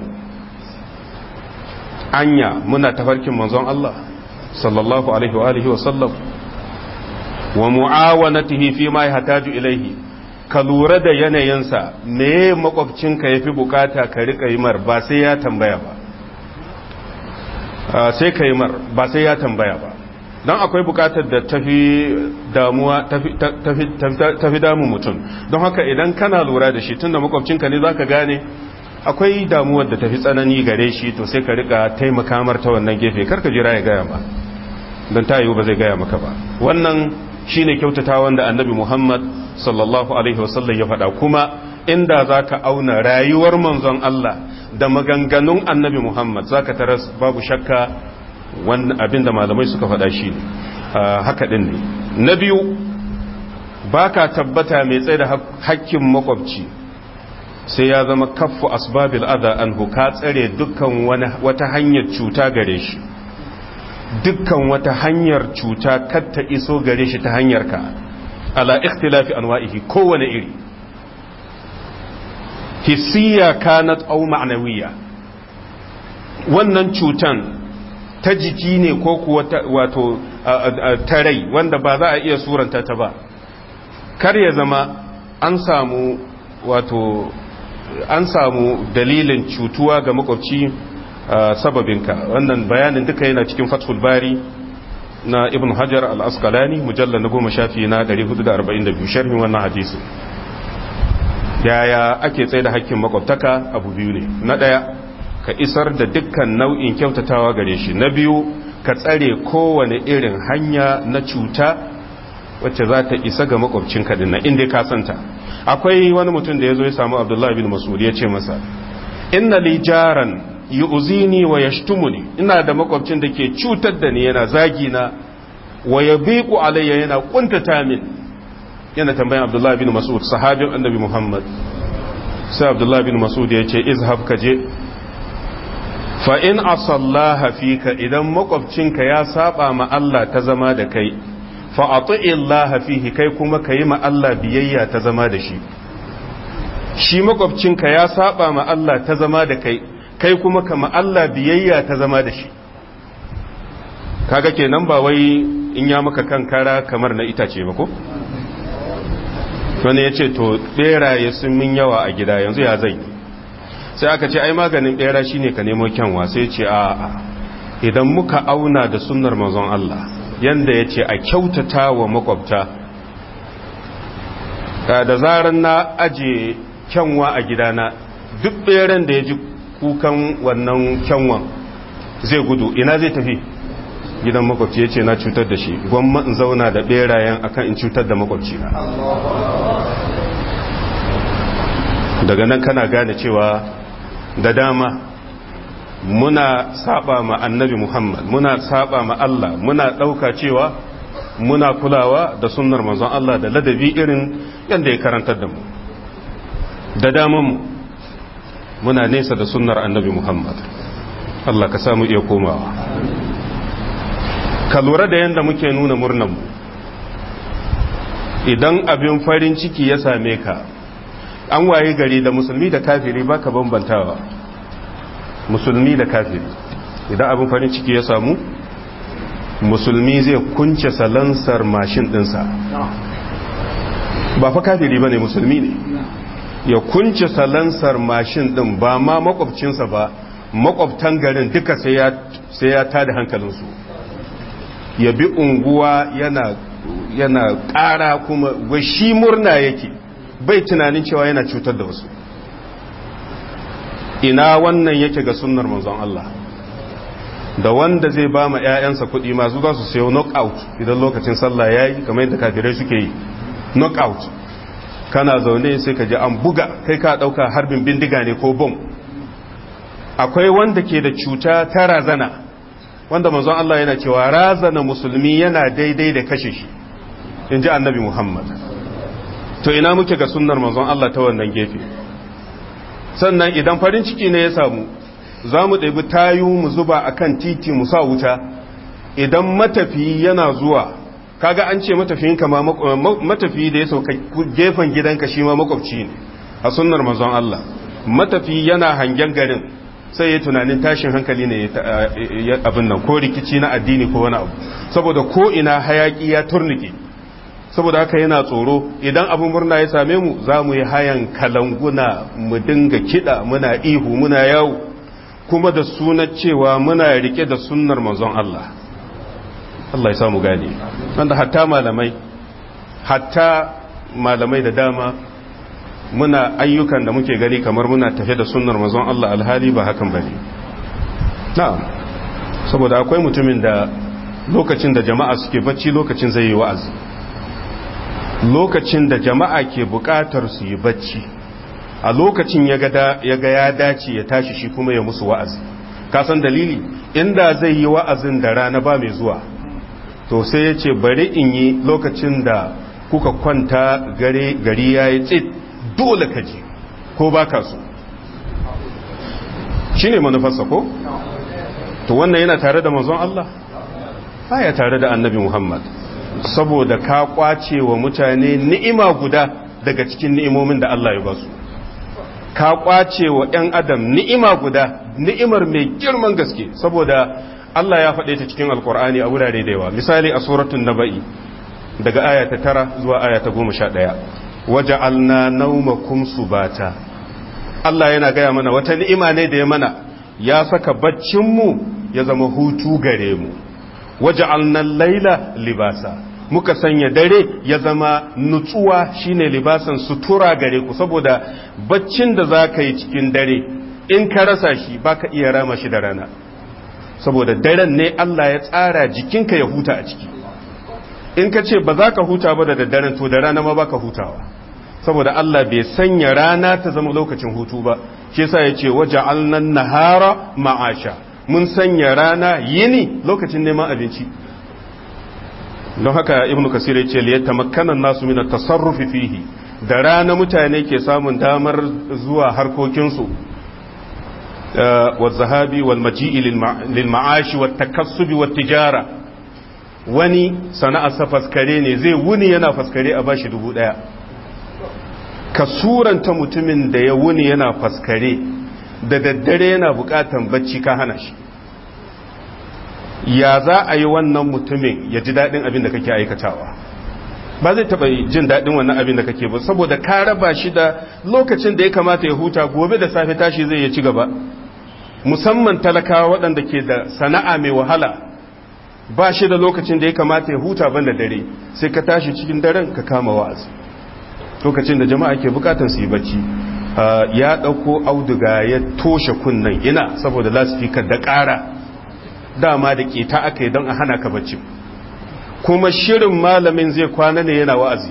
anya muna tafarkin manzon Allah sallallahu alaihi wa alihi wa sallam wa mu'awanatihi fi ma yahtaju ilaihi ka lura da yanayinsa me makwabcinka yafi bukata ka rika yi mar ba sai ya tambaya ba sai ka yi mar ba sai ya tambaya ba don akwai bukatar da tafi damuwa tafi damu mutum don haka idan kana lura da shi tunda makwabcinka ne zaka gane akwai damuwar da tafi tsanani gare shi to sai ka rika taimaka mar ta wannan gefe karka jira ya gaya ma don ta yiwu ba zai gaya maka ba wannan shine kyautata wanda annabi muhammad sallallahu alaihi wasallam ya faɗa kuma inda zaka auna rayuwar manzon Allah da maganganun annabi muhammad zaka taras babu shakka wannan abinda malamai suka faɗa shi ne haka ɗin ne na biyu ba ka tabbata mai tsaye da hakkin makwabci sai ya zama kaffu asbabil adha anhu ka tsare dukkan wata hanyar cuta gare shi dukkan wata hanyar cuta kar ta iso gare shi ta hanyar ka ala ikhtilafi anwa'ihi kowane iri hissiya kanat aw ma'nawiyya wannan cutan ta jiki ne ko kuwa wato ta rai wanda ba za a iya suranta ta ba kar ya zama an samu wato an samu dalilin cutuwa ga makwabci sababinka wannan bayanin duka yana cikin fathul bari na ibn hajar al-asqalani mujallar na goma shafi na 442 sharhin wannan hadisi yaya ake tsaye da hakkin makwabtaka abu biyu ne na ɗaya ka isar da dukkan nau'in kyautatawa gare shi na biyu ka tsare kowane irin hanya na cuta wacce za ta isa ga makwabcin kaɗin na inda ka santa akwai wani mutum da ya zo ya samu abdullahi bin masud ya ce masa inna li jaran yu'zini wa yashtumuni ina da makwabcin da ke cutar da ni yana zagi na wa yabiqu alayya yana kuntata min yana tambayan abdullahi bin masud sahabin annabi muhammad sai abdullahi bin masud ya ce izhab ka je fa in asallaha fika idan makwabcinka ya saba ma Allah ta zama da kai fa ati'illaha fihi kai kuma kayi ma Allah biyayya ta zama da shi shi makwabcinka ya saba ma Allah ta zama da kai kai kuma ka ma Allah biyayya ta zama da shi kaga kenan ba wai in ya maka kankara kamar na itace ba ko wani ya ce to beraye sun min yawa a gida yanzu ya zai sai aka ce ai maganin bera shine ka nemo kyanwa sai ce a idan muka auna da sunnar manzon Allah yanda ya ce a kyautata wa makwabta da zaran na aje kyanwa a gidana duk beren da ya ji kukan wannan kyanwan zai gudu ina zai tafi gidan makwabci ya ce na cutar da shi gwamma in zauna da berayen akan in cutar da makwabci na daga nan kana gane cewa da dama muna saba ma annabi Muhammad muna saba ma Allah muna ɗauka cewa muna kulawa da sunnar manzon Allah da ladabi irin yadda ya karantar da mu da daman muna nesa da sunnar annabi Muhammad Allah ka samu iya komawa ka lura da yadda muke nuna murnanmu idan abin farin ciki ya same ka an waye gari da musulmi da kafiri baka bambantawa musulmi da kafiri idan abin farin ciki ya samu musulmi zai kunce salansar mashin dinsa ba fa kafiri bane musulmi ne ya kunce salansar mashin din ba ma makwabcinsa ba makwabtan garin duka sai ya tada hankalinsu ya bi unguwa yana yana ƙara kuma shi murna yake bai tunanin cewa yana cutar da wasu ina wannan yake ga sunnar manzon Allah da wanda zai ba ma 'ya'yansa kuɗi masu za su sayo knockout idan lokacin sallah ya yi kamar yadda kafirai suke yi knockout kana zaune sai ka ji an buga kai ka ɗauka harbin bindiga ne ko bom akwai wanda ke da cuta ta razana wanda manzon Allah yana cewa razana musulmi yana daidai da kashe shi in ji annabi Muhammad to ina muke ga sunnar manzon Allah ta wannan gefe sannan idan farin ciki ne ya samu za mu ɗabi tayu mu zuba a kan titi mu sa wuta idan matafiyi yana zuwa kaga an ce matafiyin kama matafiyi da ya sauka gefen gidanka shi ma makwabci ne a sunnar manzon Allah matafiyi yana hangen garin sai ya tunanin tashin hankali ne abin nan ko rikici na addini ko wani abu saboda ko ina hayaki ya turnike saboda haka yana tsoro idan abin murna ya same mu za mu yi hayan kalanguna mu dinga kiɗa muna ihu muna yawo kuma da sunan cewa muna rike da sunnar manzon Allah Allah ya samu gane wanda hatta malamai hatta malamai da dama muna ayyukan da muke gani kamar muna tafe da sunnar manzon Allah alhali ba hakan bane na'am saboda akwai mutumin da lokacin da jama'a suke bacci lokacin zai yi wa'azi lokacin da jama'a ke bukatar su yi bacci a lokacin ya ga ya dace ya tashi shi kuma ya musu wa'azi kasan dalili inda zai yi wa'azin da rana ba mai zuwa to sai ya ce bari in yi lokacin da kuka kwanta gari ya yi tsit dole ka ji ko ba ka so shi ne manufarsa ko? to wannan yana tare da manzon Allah? ya tare da annabi Muhammad saboda ka kwace wa mutane ni'ima guda daga cikin ni'imomin da Allah ya ba su ka kwace wa 'yan adam ni'ima guda ni'imar mai girman gaske saboda Allah ya faɗe ta cikin alkur'ani a wurare da yawa misali a suratun naba'i daga aya ta tara zuwa aya ta goma sha ɗaya waje alna naumakum subata Allah yana gaya mana wata ni'ima ne da ya mana ya saka baccinmu ya zama hutu gare mu waje alnan laila libasa muka sanya dare ya zama nutsuwa shine libasan sutura gare ku saboda baccin da za ka yi cikin dare in ka rasa shi baka iya rama shi da rana saboda daren ne Allah ya tsara jikinka ya huta a ciki in ka ce ba za ka huta ba da daddaren to da rana ma baka hutawa saboda Allah bai sanya rana ta zama lokacin hutu ba shi yasa ya ce waje alnan nahara ma'asha mun sanya rana yini lokacin neman abinci don haka ibnu kasir ya ce liyata makkanan nasu mina tasarrufi fihi da rana mutane ke samun damar zuwa harkokinsu wa zahabi wal maji'i lil ma'ashi wat takassubi wat tijara wani sana'arsa faskare ne zai wuni yana faskare a bashi dubu daya ka suranta mutumin da ya wuni yana faskare da daddare yana bukatan bacci ka hana shi ya za a yi wannan mutumin ya ji daɗin abin da kake aikatawa ba zai taɓa jin daɗin wannan abin da kake ba saboda ka raba shi da lokacin da ya kamata ya huta gobe da safe tashi zai ya ci gaba musamman talakawa waɗanda ke da sana'a mai wahala ba shi da lokacin da ya kamata ya huta ban da dare sai ka tashi cikin daren ka kama wa'azi lokacin da jama'a ke bukatar su yi bacci ya ɗauko auduga ya toshe kunnan ina saboda lasfikar da ƙara dama da ƙeta aka yi don a hana ka bacci kuma shirin malamin zai kwana ne yana wa'azi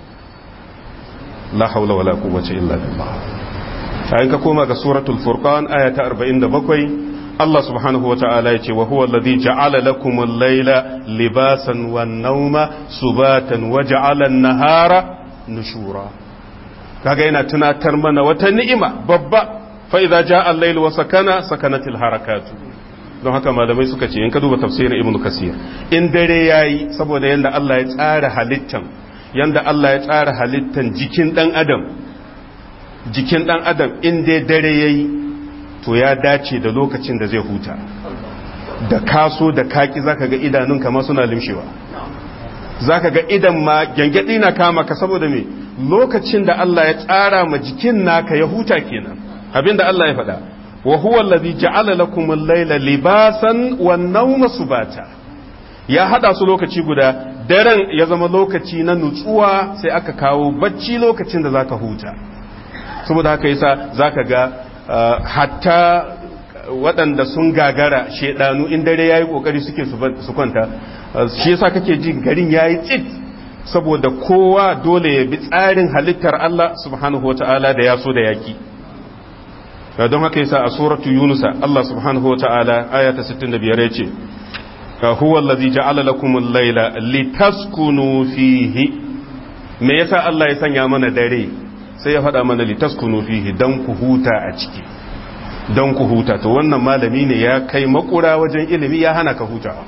la haula wala quwwata illa billah ayin ka koma ga suratul furqan aya ta 47 Allah subhanahu wa ta'ala yace wa huwa alladhi ja'ala lakum al-layla libasan wan-nawma subatan wa ja'ala an-nahara nushura kaga yana tunatar mana wata ni'ima babba fa idza jaa al-layl wa sakana sakanatil harakatu don haka malamai suka ce in ka duba tafsirin ibn kasir in dare yayi saboda yanda Allah ya tsara halittan yanda Allah ya tsara halittan jikin dan adam jikin dan adam in dai dare yayi to ya dace da lokacin da zai huta da kaso da kaki zaka ga idanunka ma suna limshewa zaka ga idan ma gyangyaɗi na kama ka saboda me lokacin da Allah ya tsara ma jikin naka ya huta kenan abinda Allah ya faɗa wa huwa allazi ja'ala lakum al-layla libasan wan nawma subata ya hada su lokaci guda daren ya zama lokaci na nutsuwa sai aka kawo bacci lokacin da zaka huta saboda haka yasa zaka ga hatta waɗanda sun gagara shedanu in dare yayi kokari suke su kwanta shi yasa kake jin garin yayi tsit saboda kowa dole ya bi tsarin halittar Allah subhanahu wataala da ya so da yaki don haka yasa a suratu yunusa Allah subhanahu wataala aya ta 65 yace huwa allazi ja'ala lakum al-layla litaskunu fihi me yasa Allah ya sanya mana dare sai ya faɗa mana litaskunu fihi dan ku huta a ciki dan ku huta to wannan malami ne ya kai makura wajen ilimi ya hana ka hutawa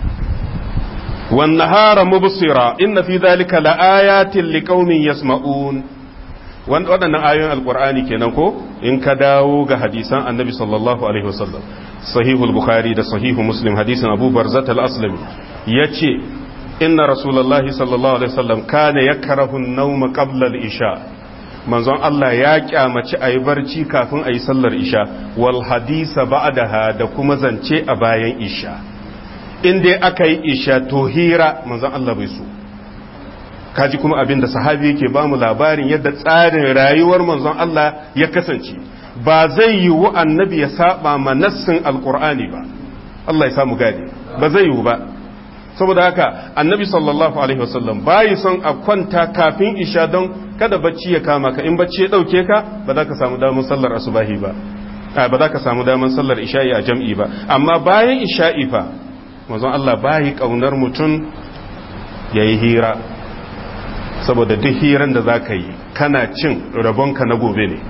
wan nahara mubsira inna fi dhalika laayatin liqaumin yasma'un waɗannan ayoyin alqur'ani kenan ko in ka dawo ga hadisan annabi sallallahu alaihi wasallam sahihul bukhari da sahihu muslim hadisin abu barzat al-aslami yace inna rasulullahi sallallahu alaihi wasallam kana yakrahu an-nawm qabla al-isha manzon Allah ya kyamaci ayi barci kafin ayi sallar isha wal hadisa ba'daha da kuma zance a bayan isha in dai aka yi isha to hira manzon Allah bai so kaji kuma abin da sahabi yake ba mu labarin yadda tsarin rayuwar manzon Allah ya kasance ba zai yiwu annabi ya saba ma nassin alqur'ani ba Allah ya samu gadi ba zai yiwu ba saboda haka annabi sallallahu alaihi wasallam bayi son a kwanta kafin isha don kada bacci ya kama ka in bacci ya dauke ka ba za ka samu damar sallar asubahi ba ba za ka samu damar sallar isha'i a jam'i ba amma bayan isha'i fa manzon Allah bayi kaunar mutum yayi hira saboda duk hiran da za ka yi kana cin rabonka na gobe ne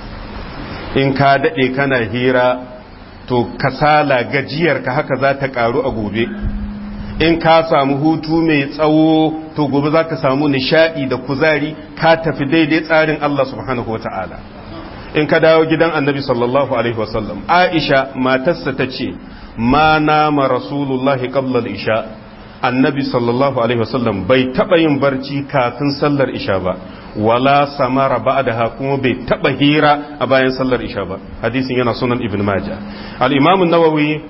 in ka daɗe kana hira to kasala gajiyarka haka za ta ƙaru a gobe in ka samu hutu mai tsawo to gobe za ka samu nishaɗi da kuzari ka tafi daidai tsarin Allah subhanahu wata'ala in ka dawo gidan annabi sallallahu alaihi wasallam aisha matarsa ta ce ma nama rasulullahi qabla isha annabi sallallahu alaihi wasallam bai taɓa yin barci kafin sallar isha ba wala samara ba'daha kuma bai taɓa hira a bayan sallar isha ba hadisin yana sunan ibn majah al-imam an-nawawi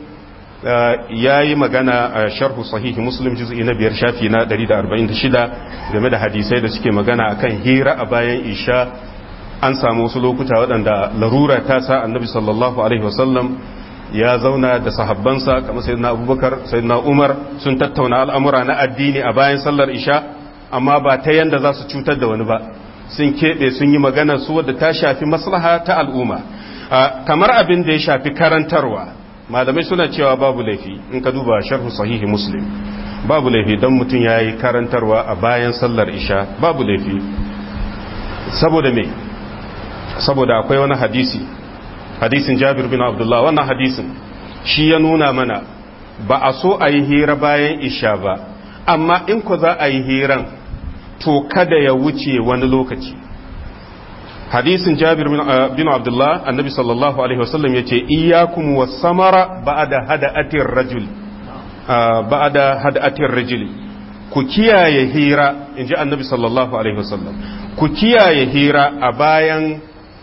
ya yi magana a sharhu sahihi muslim juz'i na biyar shafi na 146 game da hadisai da suke magana akan hira a bayan isha an samu wasu lokuta waɗanda larura ta sa annabi sallallahu alaihi wasallam ya zauna da sahabbansa kamar sayyidina abubakar sayyidina umar sun tattauna al'amura na addini a bayan sallar isha amma ba ta yanda za su cutar da wani ba sun keɓe sun yi magana su wadda ta shafi maslaha ta al'umma kamar abin da ya shafi karantarwa malamai suna cewa babu laifi in ka duba sharhu sahihi muslim babu laifi don mutum ya yi karantarwa a bayan sallar isha babu laifi saboda me saboda akwai wani hadisi hadisin jabir bin abdullah wannan hadisin shi ya nuna mana ba a so a yi hira bayan isha ba amma in ku za a yi hiran to kada ya wuce wani lokaci hadisin jabir bin abdullah annabi sallallahu alaihi wasallam yace iyyakum was-samara ba'da hada'atir rajul ba'da hada'atir rajul ku kiyaye hira inji annabi sallallahu alaihi wasallam ku kiyaye hira a bayan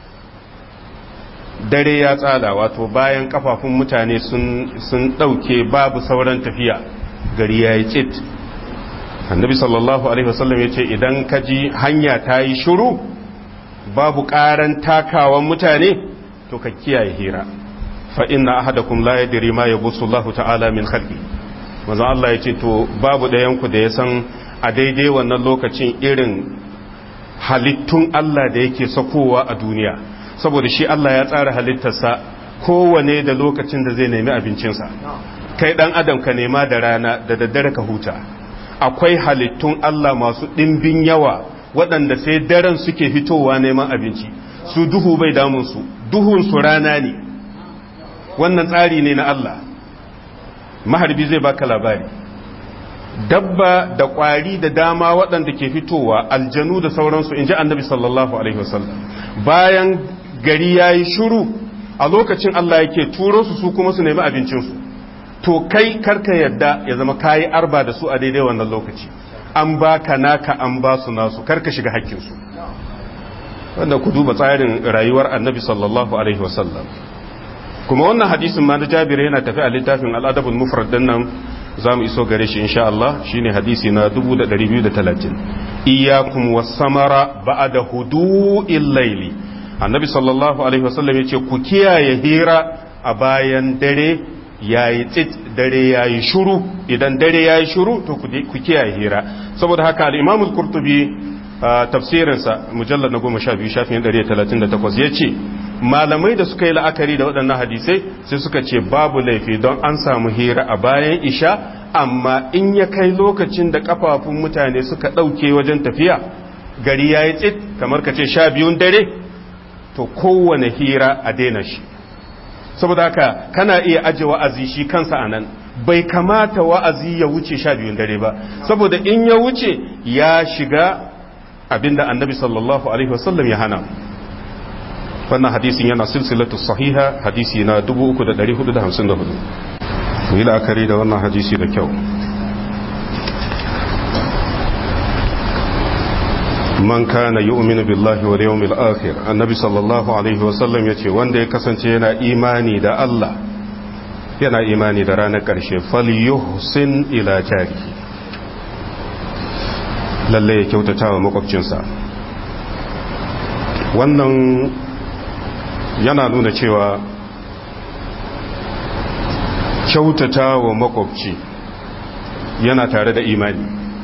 dare ya tsada wato bayan kafafun mutane sun sun dauke babu sauran tafiya gari yayi tsit annabi sallallahu alaihi wasallam yace idan ka ji hanya ta yi shiru babu ƙaran takawan mutane to ka kiyaye hira fa inna ahadakum la yadri ma yabusu Allah ta'ala min khalqi manzo Allah yace to babu ɗayan ku da ya san a daidai wannan lokacin irin halittun Allah da yake sakowa a duniya saboda shi Allah ya tsara halittarsa kowane da lokacin da zai nemi abincinsa kai dan adam ka nema da rana da daddare ka huta akwai halittun Allah masu ɗimbin yawa waɗanda sai daren suke fitowa neman abinci su duhu bai damunsu duhunsu rana ne wannan tsari ne na Allah maharbi zai baka labari dabba da ƙwari da dama waɗanda ke fitowa aljanu da sauransu in ji annabi sallallahu alaihi wasallam bayan gari ya yi shuru a lokacin Allah yake turo su su kuma su nemi abincinsu to kai karka yadda ya zama kayi arba da su a daidai wannan lokaci an baka naka an ba su nasu karka shiga hakkinsu wanda ku duba tsarin rayuwar annabi sallallahu alaihi wasallam kuma wannan hadisin ma na jabir yana tafi a littafin al'adabul mufrad din nan za mu iso gare shi insha Allah shine hadisi na 2230 iyyakum was-samara ba'da hudu'il layli annabi sallallahu alaihi wasallam yace ku kiyaye hira a bayan dare yayi tsit dare yayi shuru idan dare yayi shuru to ku kiyaye hira saboda haka al-imam al-qurtubi tafsirinsa mujallad na 12 shafin 138 yace malamai da suka yi la'akari da waɗannan hadisai sai suka ce babu laifi don an samu hira a bayan isha amma in ya kai lokacin da kafafun mutane suka ɗauke wajen tafiya gari ya yi tsit kamar ka ce sha biyun dare to kowane hira a daina shi saboda haka kana iya aje wa'azi shi kansa a nan bai kamata wa'azi ya wuce sha biyun dare ba saboda in ya wuce ya shiga abinda annabi sallallahu alaihi wasallam ya hana wannan hadisin yana silsilatu sahiha hadisi na 3454 mu yi la'akari da wannan hadisi da kyau man kana yu'minu billahi wal yawmil akhir annabi sallallahu alaihi wasallam yace wanda ya kasance yana imani da Allah yana imani da ranar ƙarshe falyuhsin ila jari lalle ya kyautata wa makwabcinsa wannan yana nuna cewa kyautata wa makwabci yana tare da imani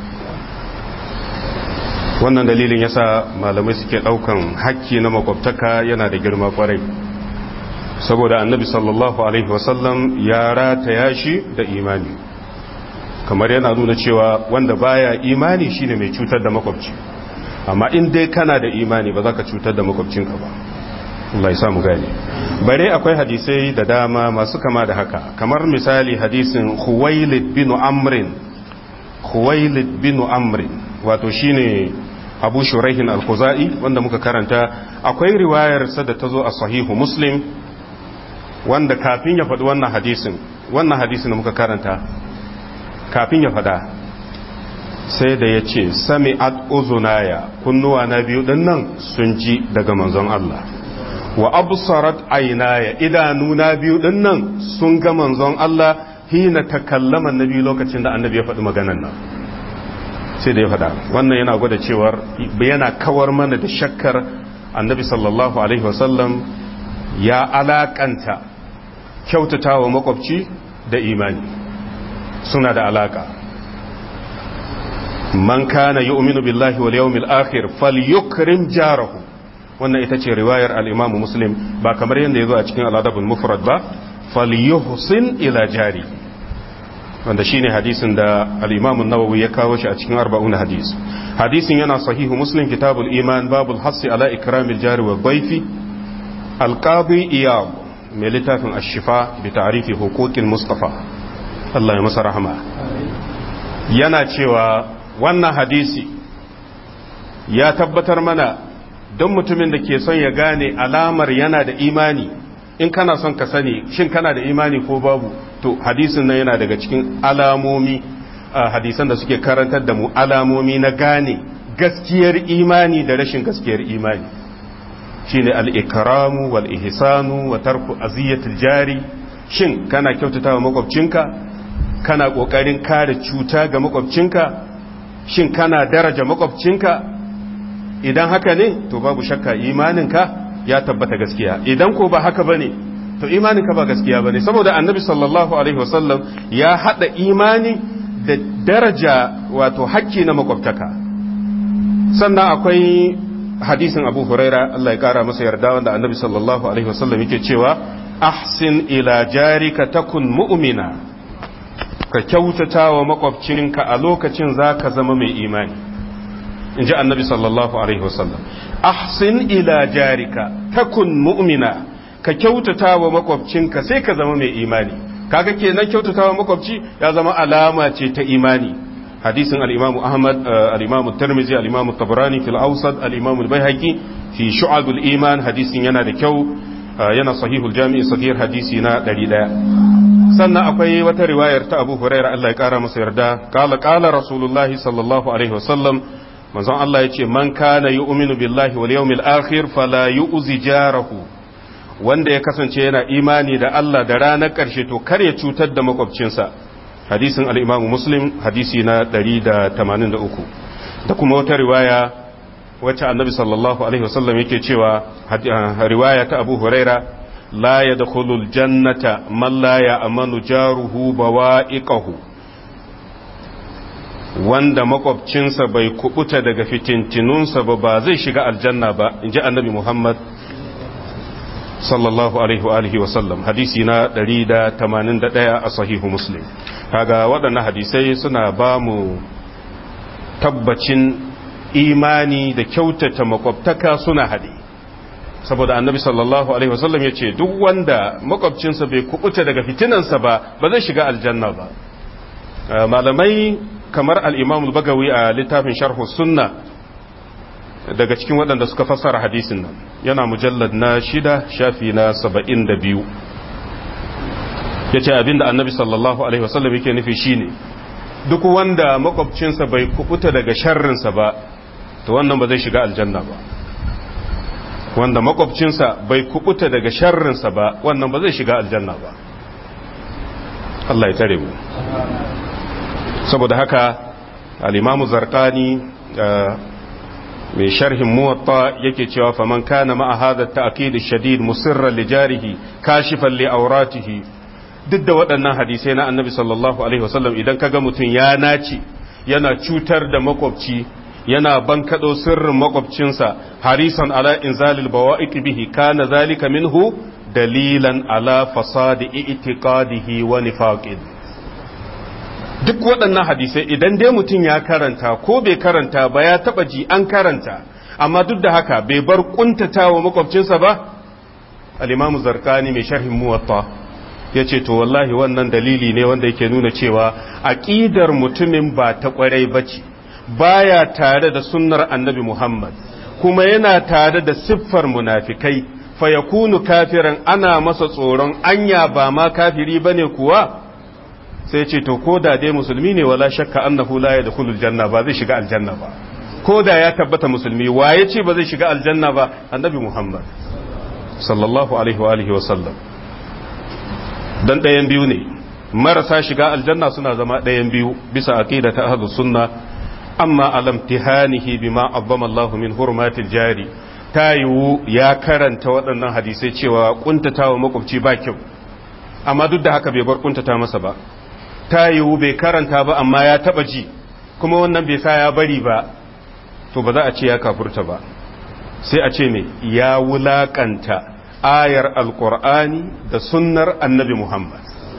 wannan dalilin yasa malamai suke daukan hakki na makwabtaka yana da girma kwarai saboda annabi sallallahu alaihi wasallam ya rataya shi da imani kamar yana nuna cewa wanda baya imani shine mai cutar da makwabci amma in dai kana da imani ba za ka cutar da makwabcinka ba Allah ya samu gane bare akwai hadisai da dama masu kama da haka kamar misali hadisin Khuwailid bin Amrin Khuwailid bin Amrin wato shine Abu Shuraihin al-Khuzai wanda muka karanta akwai riwayar sa da tazo a sahihu Muslim wanda kafin ya faɗi wannan hadisin wannan hadisin da muka karanta kafin ya faɗa sai da ya ce sami ad uzunaya kunnuwa na biyu ɗin nan sun ji daga manzon Allah wa absarat aynaya idanu na biyu ɗin nan sun ga manzon Allah hina takallama nabi lokacin da annabi ya faɗi maganan nan sai da ya faɗa wannan yana gwada cewar yana kawar mana da shakkar annabi sallallahu alaihi wasallam ya alakanta kyautatawa makwabci da imani suna da alaka man kana yu'minu billahi wal yawmil akhir falyukrim jarahu wannan ita ce riwayar al-Imam Muslim ba kamar yadda yazo a cikin al-Adabul Mufrad ba falyuhsin ila jari wanda shine hadisin da al-Imam an-Nawawi ya kawo shi a cikin 40 hadis hadisin yana sahihu Muslim kitabul iman babul hassi ala ikramil jari wa dhayfi al-qadi iyad mai littafin ash-shifa bi ta'rifi huquqil mustafa Allah ya masa rahama yana cewa wannan hadisi ya tabbatar mana don mutumin da ke son ya gane alamar yana da imani in kana son ka sani shin kana da imani ko babu to hadisin nan yana daga cikin alamomi hadisan da suke karantar da mu alamomi na gane gaskiyar imani da rashin gaskiyar imani shine al-ikramu wal ihsanu wa tarku aziyatil jari shin kana kyautatawa makwabcinka kana kokarin kare cuta ga makwabcinka shin kana daraja makwabcinka idan haka ne to babu shakka imaninka ya tabbata gaskiya idan ko ba haka bane to imaninka ba gaskiya bane saboda annabi sallallahu alaihi wasallam ya hada imani da daraja wato hakki na makwabtaka sannan akwai hadisin abu huraira Allah ya kara masa yarda wanda annabi sallallahu alaihi wasallam yake cewa ahsin ila jarika takun mu'mina ka kyautata wa makwabcinka a lokacin za ka zama mai imani in ji annabi sallallahu alaihi wasallam ahsin ila jarika takun mu'mina ka kyautata wa makwabcinka sai ka zama mai imani kaga kenan kyautata wa makwabci ya zama alama ce ta imani hadisin al-imamu ahmad al-imamu tirmidhi al-imamu tabrani fil awsat al-imamu al-baihaqi fi shu'ab al-iman hadisin yana da kyau yana sahihul jami'i sahih hadisi na 100 sannan akwai wata riwayar ta Abu Hurairah Allah ya kara masa yarda qala qala Rasulullah sallallahu alaihi wasallam manzon Allah yace man kana yu'minu billahi wal yawmil akhir fala yu'zi jarahu wanda ya kasance yana imani da Allah da ranar karshe to kar ya cutar da makwabcinsa hadisin al-Imam Muslim hadisi na 183 da kuma wata riwaya wacce annabi sallallahu alaihi wasallam yake cewa riwaya ta Abu Hurairah لا يدخل الجنة من لا يأمن جاره بوائقه wanda makwabcinsa bai kubuta daga fitintinunsa ba ba zai shiga aljanna ba in ji annabi Muhammad sallallahu alaihi wa sallam hadisi na 181 a sahihu muslim kaga waɗannan hadisai suna ba mu tabbacin imani da kyautata makwabtaka suna haɗe saboda annabi sallallahu alaihi wasallam ya ce duk wanda makwabcinsa bai kubuta daga fitinansa ba ba zai shiga aljanna ba malamai kamar al-imam bagawi a littafin sharhu sunna daga cikin waɗanda suka fassara hadisin nan yana mujallad na shida shafi na saba'in da biyu ya ce abinda annabi sallallahu alaihi wasallam yake nufi shine duk wanda makwabcinsa bai kubuta daga sharrinsa ba to wannan ba zai shiga aljanna ba wanda makwabcinsa bai kubuta daga sharrinsa ba wannan ba zai shiga aljanna ba Allah ya tare mu saboda haka al-imamu zarqani mai sharhin muwatta yake cewa faman kana ma'a hadha ta'kid shadid musirran li jarihi kashifan li awratihi duk da waɗannan hadisai na annabi sallallahu alaihi wasallam idan kaga mutum ya naci yana cutar da makwabci yana bankado sirrin makwabcinsa harisan ala inzalil bawa'iq bihi kana zalika minhu dalilan ala fasadi i'tiqadihi wa nifaqin duk waɗannan hadisai idan dai mutum ya karanta ko bai karanta ba ya taba ji an karanta amma duk da haka bai bar kuntatawa makwabcinsa ba al-imamu zarkani mai sharhin muwatta yace to wallahi wannan dalili ne wanda yake nuna cewa aqidar mutumin ba ta kwarai bace baya tare da sunnar annabi Muhammad kuma yana tare da siffar munafikai fa yakunu kafiran ana masa tsoron anya ba ma kafiri bane kuwa sai ce to ko da dai musulmi ne wala shakka annahu la yadkhulul janna ba zai shiga aljanna ba ko da ya tabbata musulmi waye ce ba zai shiga aljanna ba annabi Muhammad sallallahu alaihi wa alihi wa sallam dan ɗayan biyu ne marasa shiga aljanna suna zama ɗayan biyu bisa aqida ta ahlus sunna amma alam tihanihi bima azzama Allah min hurmatil jari ta yiwu ya karanta waɗannan hadisai cewa kuntatawa makwabci ba kyau amma duk da haka bai bar kuntata masa ba ta yiwu bai karanta ba amma ya taba ji kuma wannan bai sa ya bari ba to ba za a ce ya kafurta ba sai a ce me ya wulakanta ayar alkur'ani da sunnar annabi muhammad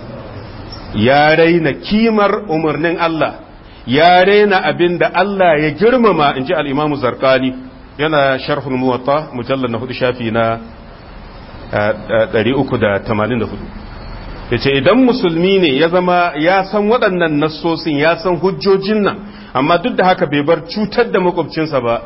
ya raina kimar umarnin Allah ya raina abin da Allah ya girmama in ji al'imamu zarkani yana sharhul muwatta mujallar na hudu shafi na 384 ya ce idan musulmi ne ya zama ya san waɗannan nassosin ya san hujjojin nan amma duk da haka bai bar cutar da makwabcinsa ba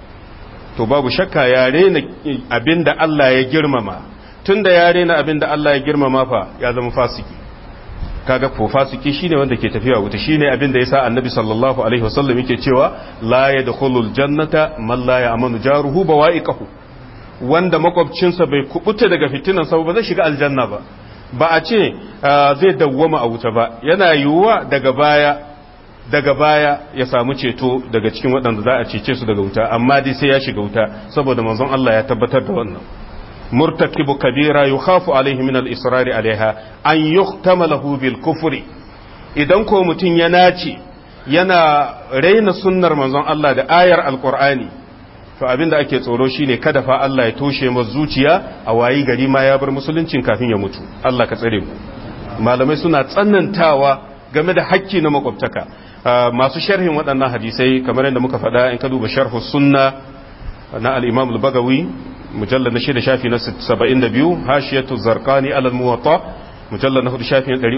to babu shakka ya rena abin da Allah ya girmama tun da ya rena abin da Allah ya girmama fa ya zama fasiki kaga ko fasiki shine wanda ke tafiya wuta shine abin da yasa annabi sallallahu alaihi wasallam yake cewa la yadkhulul jannata man la ya'manu jaruhu bawa'iqahu wanda makwabcinsa bai kubuta daga fitinan sa ba zai shiga aljanna ba ba a ce zai dawwama a wuta ba yana yiwuwa daga baya daga baya ya samu ceto daga cikin waɗanda za a cece su daga wuta amma dai sai ya shiga wuta saboda manzon Allah ya tabbatar da wannan murtakibu kabira yukhafu alaihi min al-israri alaiha an yuhtama lahu bil kufri idan ko mutum ya nace yana raina sunnar manzon Allah da ayar alqur'ani to abinda ake tsoro shine kada fa Allah ya toshe masa zuciya a wayi gari ma ya bar musuluncin kafin ya mutu Allah ka tsare mu malamai suna tsanantawa game da hakki na makwabtaka masu sharhin waɗannan hadisai kamar yadda muka faɗa in ka duba sharhu sunna na al-imam al-bagawi mujallad na shida shafi na 72 hashiyatu zarqani ala al-muwatta mujallad na hudu shafi na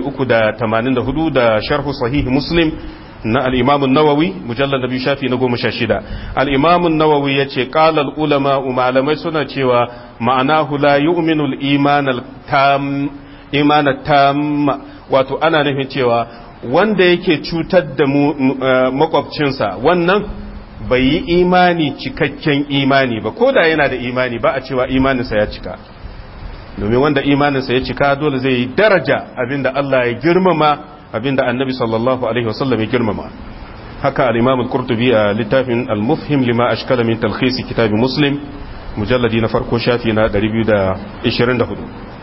384 da sharhu sahih muslim na al-imam an-nawawi mujallad na biyu shafi na 16 al-imam an-nawawi yace qala al-ulama malamai suna cewa ma'anahu la yu'minu al-iman al-tam iman tam wato ana nufin cewa wanda yake cutar da makwabcinsa wannan bai yi imani cikakken imani ba ko da yana da imani ba a cewa imaninsa ya cika domin wanda imaninsa ya cika dole zai yi daraja abinda Allah ya girmama abinda annabi sallallahu alaihi wasallam ya girmama haka al-imam al-qurtubi a littafin al-mufhim lima ashkala min talkhis kitab muslim mujalladi na farko shafi na 224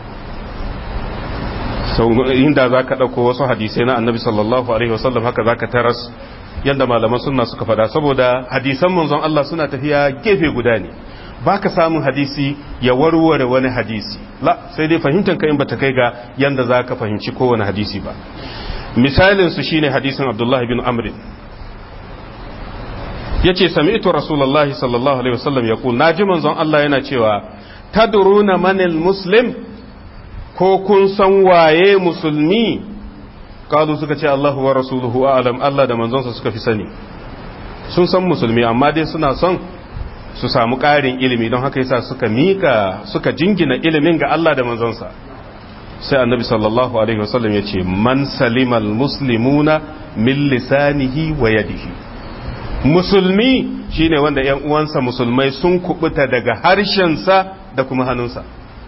sau inda za ka ɗauko wasu hadisai na annabi sallallahu alaihi wasallam haka za ka taras yadda malaman suna suka faɗa saboda hadisan manzon Allah suna tafiya gefe guda ne ba ka samun hadisi ya warware wani hadisi la sai dai fahimtar ka in bata kai ga yadda za ka fahimci kowane hadisi ba misalin su shine hadisin abdullahi bin amrin yace sami'tu rasulullahi sallallahu alaihi wasallam yaqul naji manzon Allah yana cewa tadruna manil muslim ko kun san waye musulmi kalu suka ce Allahu wa rasuluhu a'lam Allah da manzonsa suka fi sani sun san musulmi amma dai suna son su samu ƙarin ilimi don haka yasa suka mika suka jingina ilimin ga Allah da manzonsa sai annabi sallallahu alaihi wasallam ya ce man salimal muslimuna min lisanihi wa yadihi musulmi shine wanda yan uwansa musulmai sun kubuta daga harshensa da kuma hannunsa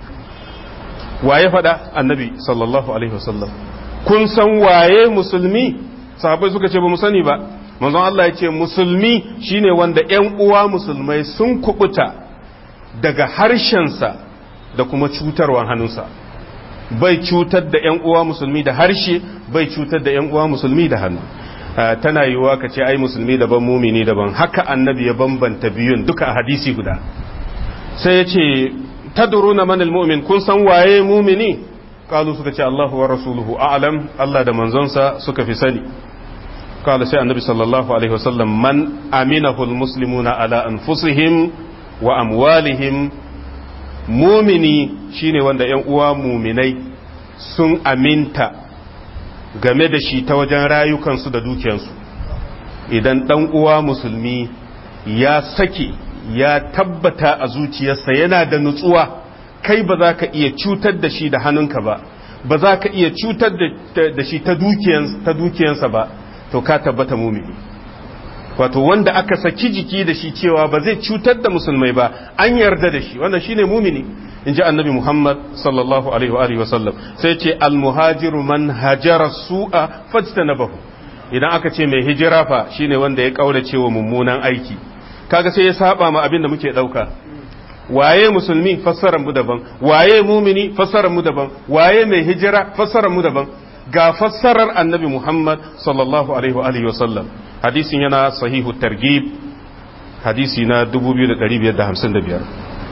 waye faɗa annabi sallallahu alaihi wasallam kun san waye musulmi sahabbai suka ce ba mu sani ba manzon Allah ya ce musulmi shine wanda yan uwa musulmai sun kubuta daga harshensa da kuma cutarwan hannunsa bai cutar da yan uwa musulmi da harshe bai cutar da yan uwa musulmi da hannu tana yiwuwa ka ce ai musulmi daban mumini daban haka annabi ya bambanta biyun duka a hadisi guda sai ya ce tadruna man almu'min kun san waye mumini qalu suka ce Allahu wa rasuluhu a'lam Allah da manzonsa suka fi sani qala sai annabi sallallahu alaihi wasallam man aminahu almuslimuna ala anfusihim wa amwalihim mumini shine wanda yan uwa muminai sun aminta game da shi ta wajen rayukansu da dukiyansu idan dan uwa musulmi ya sake ya tabbata a zuciyarsa yana da nutsuwa kai ba za ka iya cutar da shi da hannunka ba ba za ka iya cutar da shi ta dukiyansa ba to ka tabbata mumini wato wanda aka saki jiki da shi cewa ba zai cutar da musulmai ba an yarda da shi wannan shine mumini in ji annabi muhammad sallallahu alaihi wa alihi wasallam sai ce almuhajiru man hajara su'a fajtanabahu idan aka ce mai hijira fa shine wanda ya kaurace wa mummunan aiki kaga sai ya saba ma abin da muke dauka waye musulmi fassarar mu daban waye mumini fassarar mu daban waye mai hijira fassarar mu daban ga fassarar annabi Muhammad sallallahu alaihi wa alihi wasallam hadisin yana sahihu targhib hadisi na 2555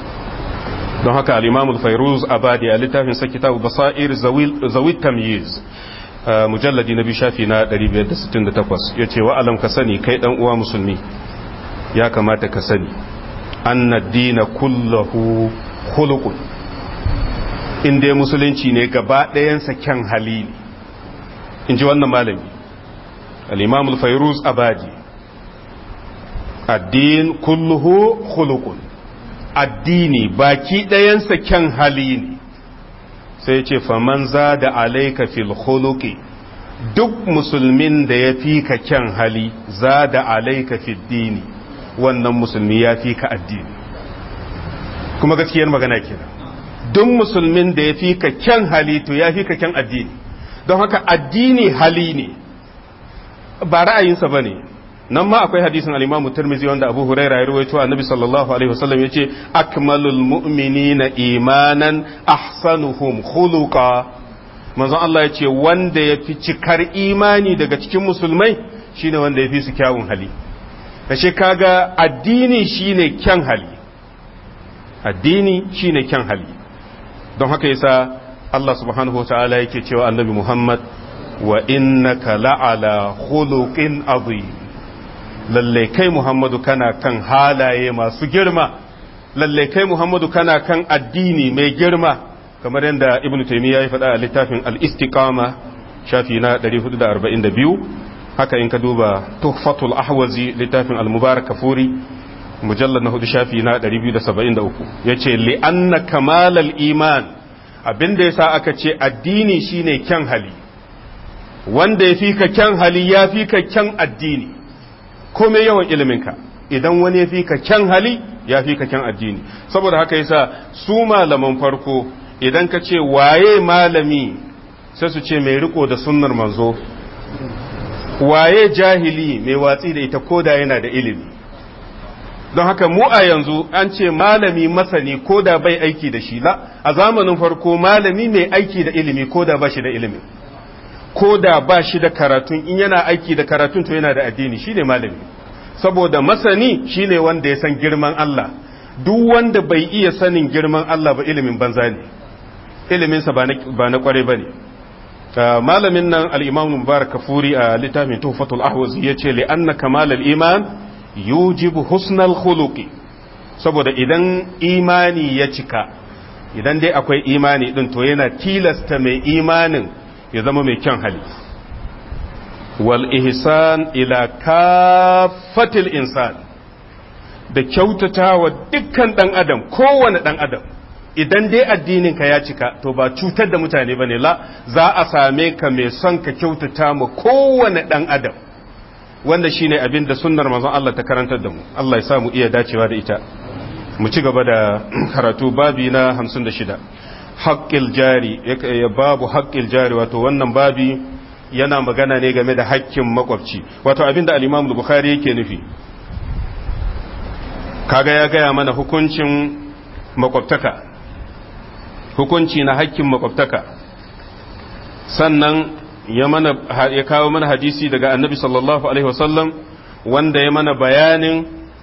don haka al-imam al-fayruz abadi a littafin sa kitabu basair zawil tamyiz mujalladi na biyu shafi na 568 yace wa alam ka sani kai dan uwa musulmi ya kamata ka sani anna dina kullahu khuluqun in dai musulunci ne gaba ɗayansa kyan hali ne in ji wannan malami al-imam al-fayruz abadi addin kulluhu khuluqun addini baki ɗayansa kyan hali ne sai ce faman da alaika fil khuluqi duk musulmin da ya fi ka kyan hali za da alaika fil dini wannan musulmi ya fi ka addini kuma gaskiyar magana kenan duk musulmin da ya fi ka kyan hali to ya fi ka kyan addini don haka addini hali ne ba ra'ayinsa ba ne nan ma akwai hadisin al-Imam Tirmidhi wanda Abu Hurairah ya rawaito Annabi sallallahu alaihi wasallam yace akmalul mu'minina imanan ahsanuhum khuluqa manzon Allah yace wanda yafi cikar imani daga cikin musulmai shine wanda yafi su kyawun hali kashe kaga addini shine kyan hali addini shine kyan hali don haka yasa Allah subhanahu wataala yake cewa Annabi Muhammad wa innaka la'ala khuluqin azim lalle kai Muhammadu kana kan halaye masu girma lalle kai Muhammadu kana kan addini mai girma kamar yadda Ibn Taymiyyah ya faɗa a littafin al-Istiqama shafi na 442 haka in ka duba Tuhfatul Ahwazi littafin al-Mubarak Kafuri mujallad na hudu shafi na 273 yace li anna kamalal iman abinda yasa aka ce addini shine kyan hali wanda ya fi ka kyan hali ya fi ka kyan addini komai yawan iliminka idan wani ya fi ka kyan hali ya fi ka kyan addini saboda haka yasa su malaman farko idan ka ce waye malami sai su ce mai riko da sunnar manzo waye jahili mai watsi da ita koda yana da ilimi don haka mu a yanzu an ce malami masani koda bai aiki da shi la a zamanin farko malami mai aiki da ilimi koda ba shi da ilimi ko da ba shi da karatun in yana aiki da karatun to yana da addini shine malami saboda masani shine wanda ya san girman Allah duk wanda bai iya sanin girman Allah ba ilimin banza ne iliminsa ba na kware ba ne malamin nan al-imam mubarak kafuri a littafin tuhfatul ahwaz ya ce li'anna kamal al-iman yujibu husnal khuluqi saboda idan imani ya cika idan dai akwai imani din to yana tilasta mai imanin ya zama mai kyan hali wal ihsan ila kafatil insan da kyautata wa dukkan dan adam kowane dan adam idan dai addinin ka ya cika to ba cutar da mutane bane la za a same ka mai son ka kyautata ma kowane dan adam wanda shine abin da sunnar manzon Allah ta karantar da mu Allah ya sa mu iya dacewa da ita mu ci gaba da karatu babi na 56 haqqil jari babu haqqil jari wato wannan babi yana magana ne game da haƙƙin makwabci wato abin da al-Imam Bukhari yake nufi kaga ya gaya mana hukuncin makwabtaka hukunci na haƙƙin makwabtaka sannan ya mana ya kawo mana hadisi daga annabi sallallahu alaihi wasallam wanda ya mana bayanin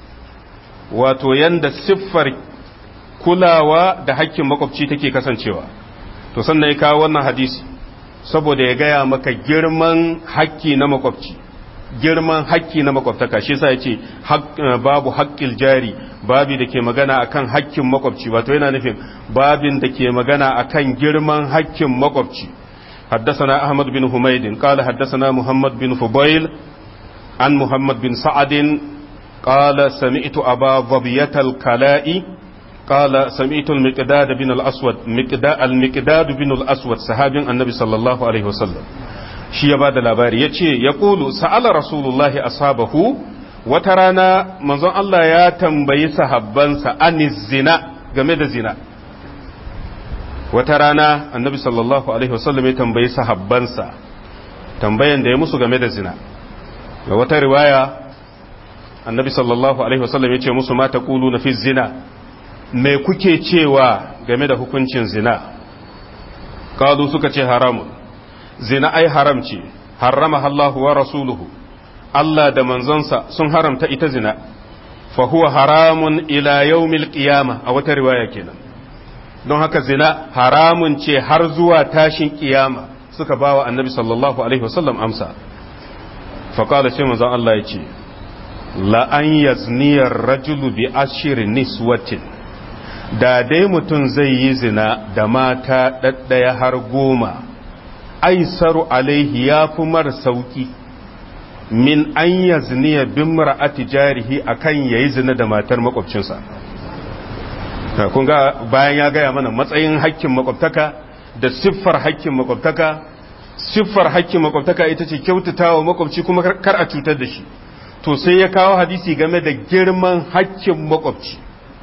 wato yanda siffar kulawa da hakkin makwabci take kasancewa to sannan ya kawo wannan hadisi saboda ya gaya maka girman hakki na makwabci girman hakki na makwabtaka shi yasa yace babu haqqil jari babi da ke magana akan hakkin makwabci wato yana nufin babin da ke magana akan girman hakkin makwabci حدثنا أحمد بن حميد قال حدثنا محمد بن فضيل عن محمد بن سعد قال سمعت أبا ظبية الكلاء قال سمعت المقداد بن الأسود مقداد المقداد بن الأسود صحابي النبي صلى الله عليه وسلم shi ya ba da labari ya ce ya ƙulu sa'ala rasulullahi ashabahu wata rana manzon Allah ya tambayi sahabbansa anis zina game da zina wata rana annabi sallallahu alaihi wasallam ya tambayi sahabbansa tambayan da ya musu game da zina ga wata riwaya annabi sallallahu alaihi wasallam ya ce musu mata kulu na fi zina me kuke cewa game da hukuncin zina kalu suka ce haramun zina ai haram ce harrama Allah wa rasuluhu Allah da manzonsa sun haramta ita zina fa huwa haramun ila yawmil qiyama a wata riwaya kenan don haka zina haramun ce har zuwa tashin kiyama suka bawa annabi sallallahu alaihi wasallam amsa faƙala ce manzon Allah ya ce la'an yazniyar rajulu bi ashirin niswatin da dai mutum zai yi zina da mata ɗaɗɗaya har goma aisaru alaihi ya fi mar sauki min an yazniya bin mara'ati jarihi akan yayi zina da matar makwabcinsa kun ga bayan ya gaya mana matsayin hakkin makwabtaka da siffar hakkin makwabtaka siffar hakkin makwabtaka ita ce kyautatawa makwabci kuma kar a cutar da shi to sai ya kawo hadisi game da girman hakkin makwabci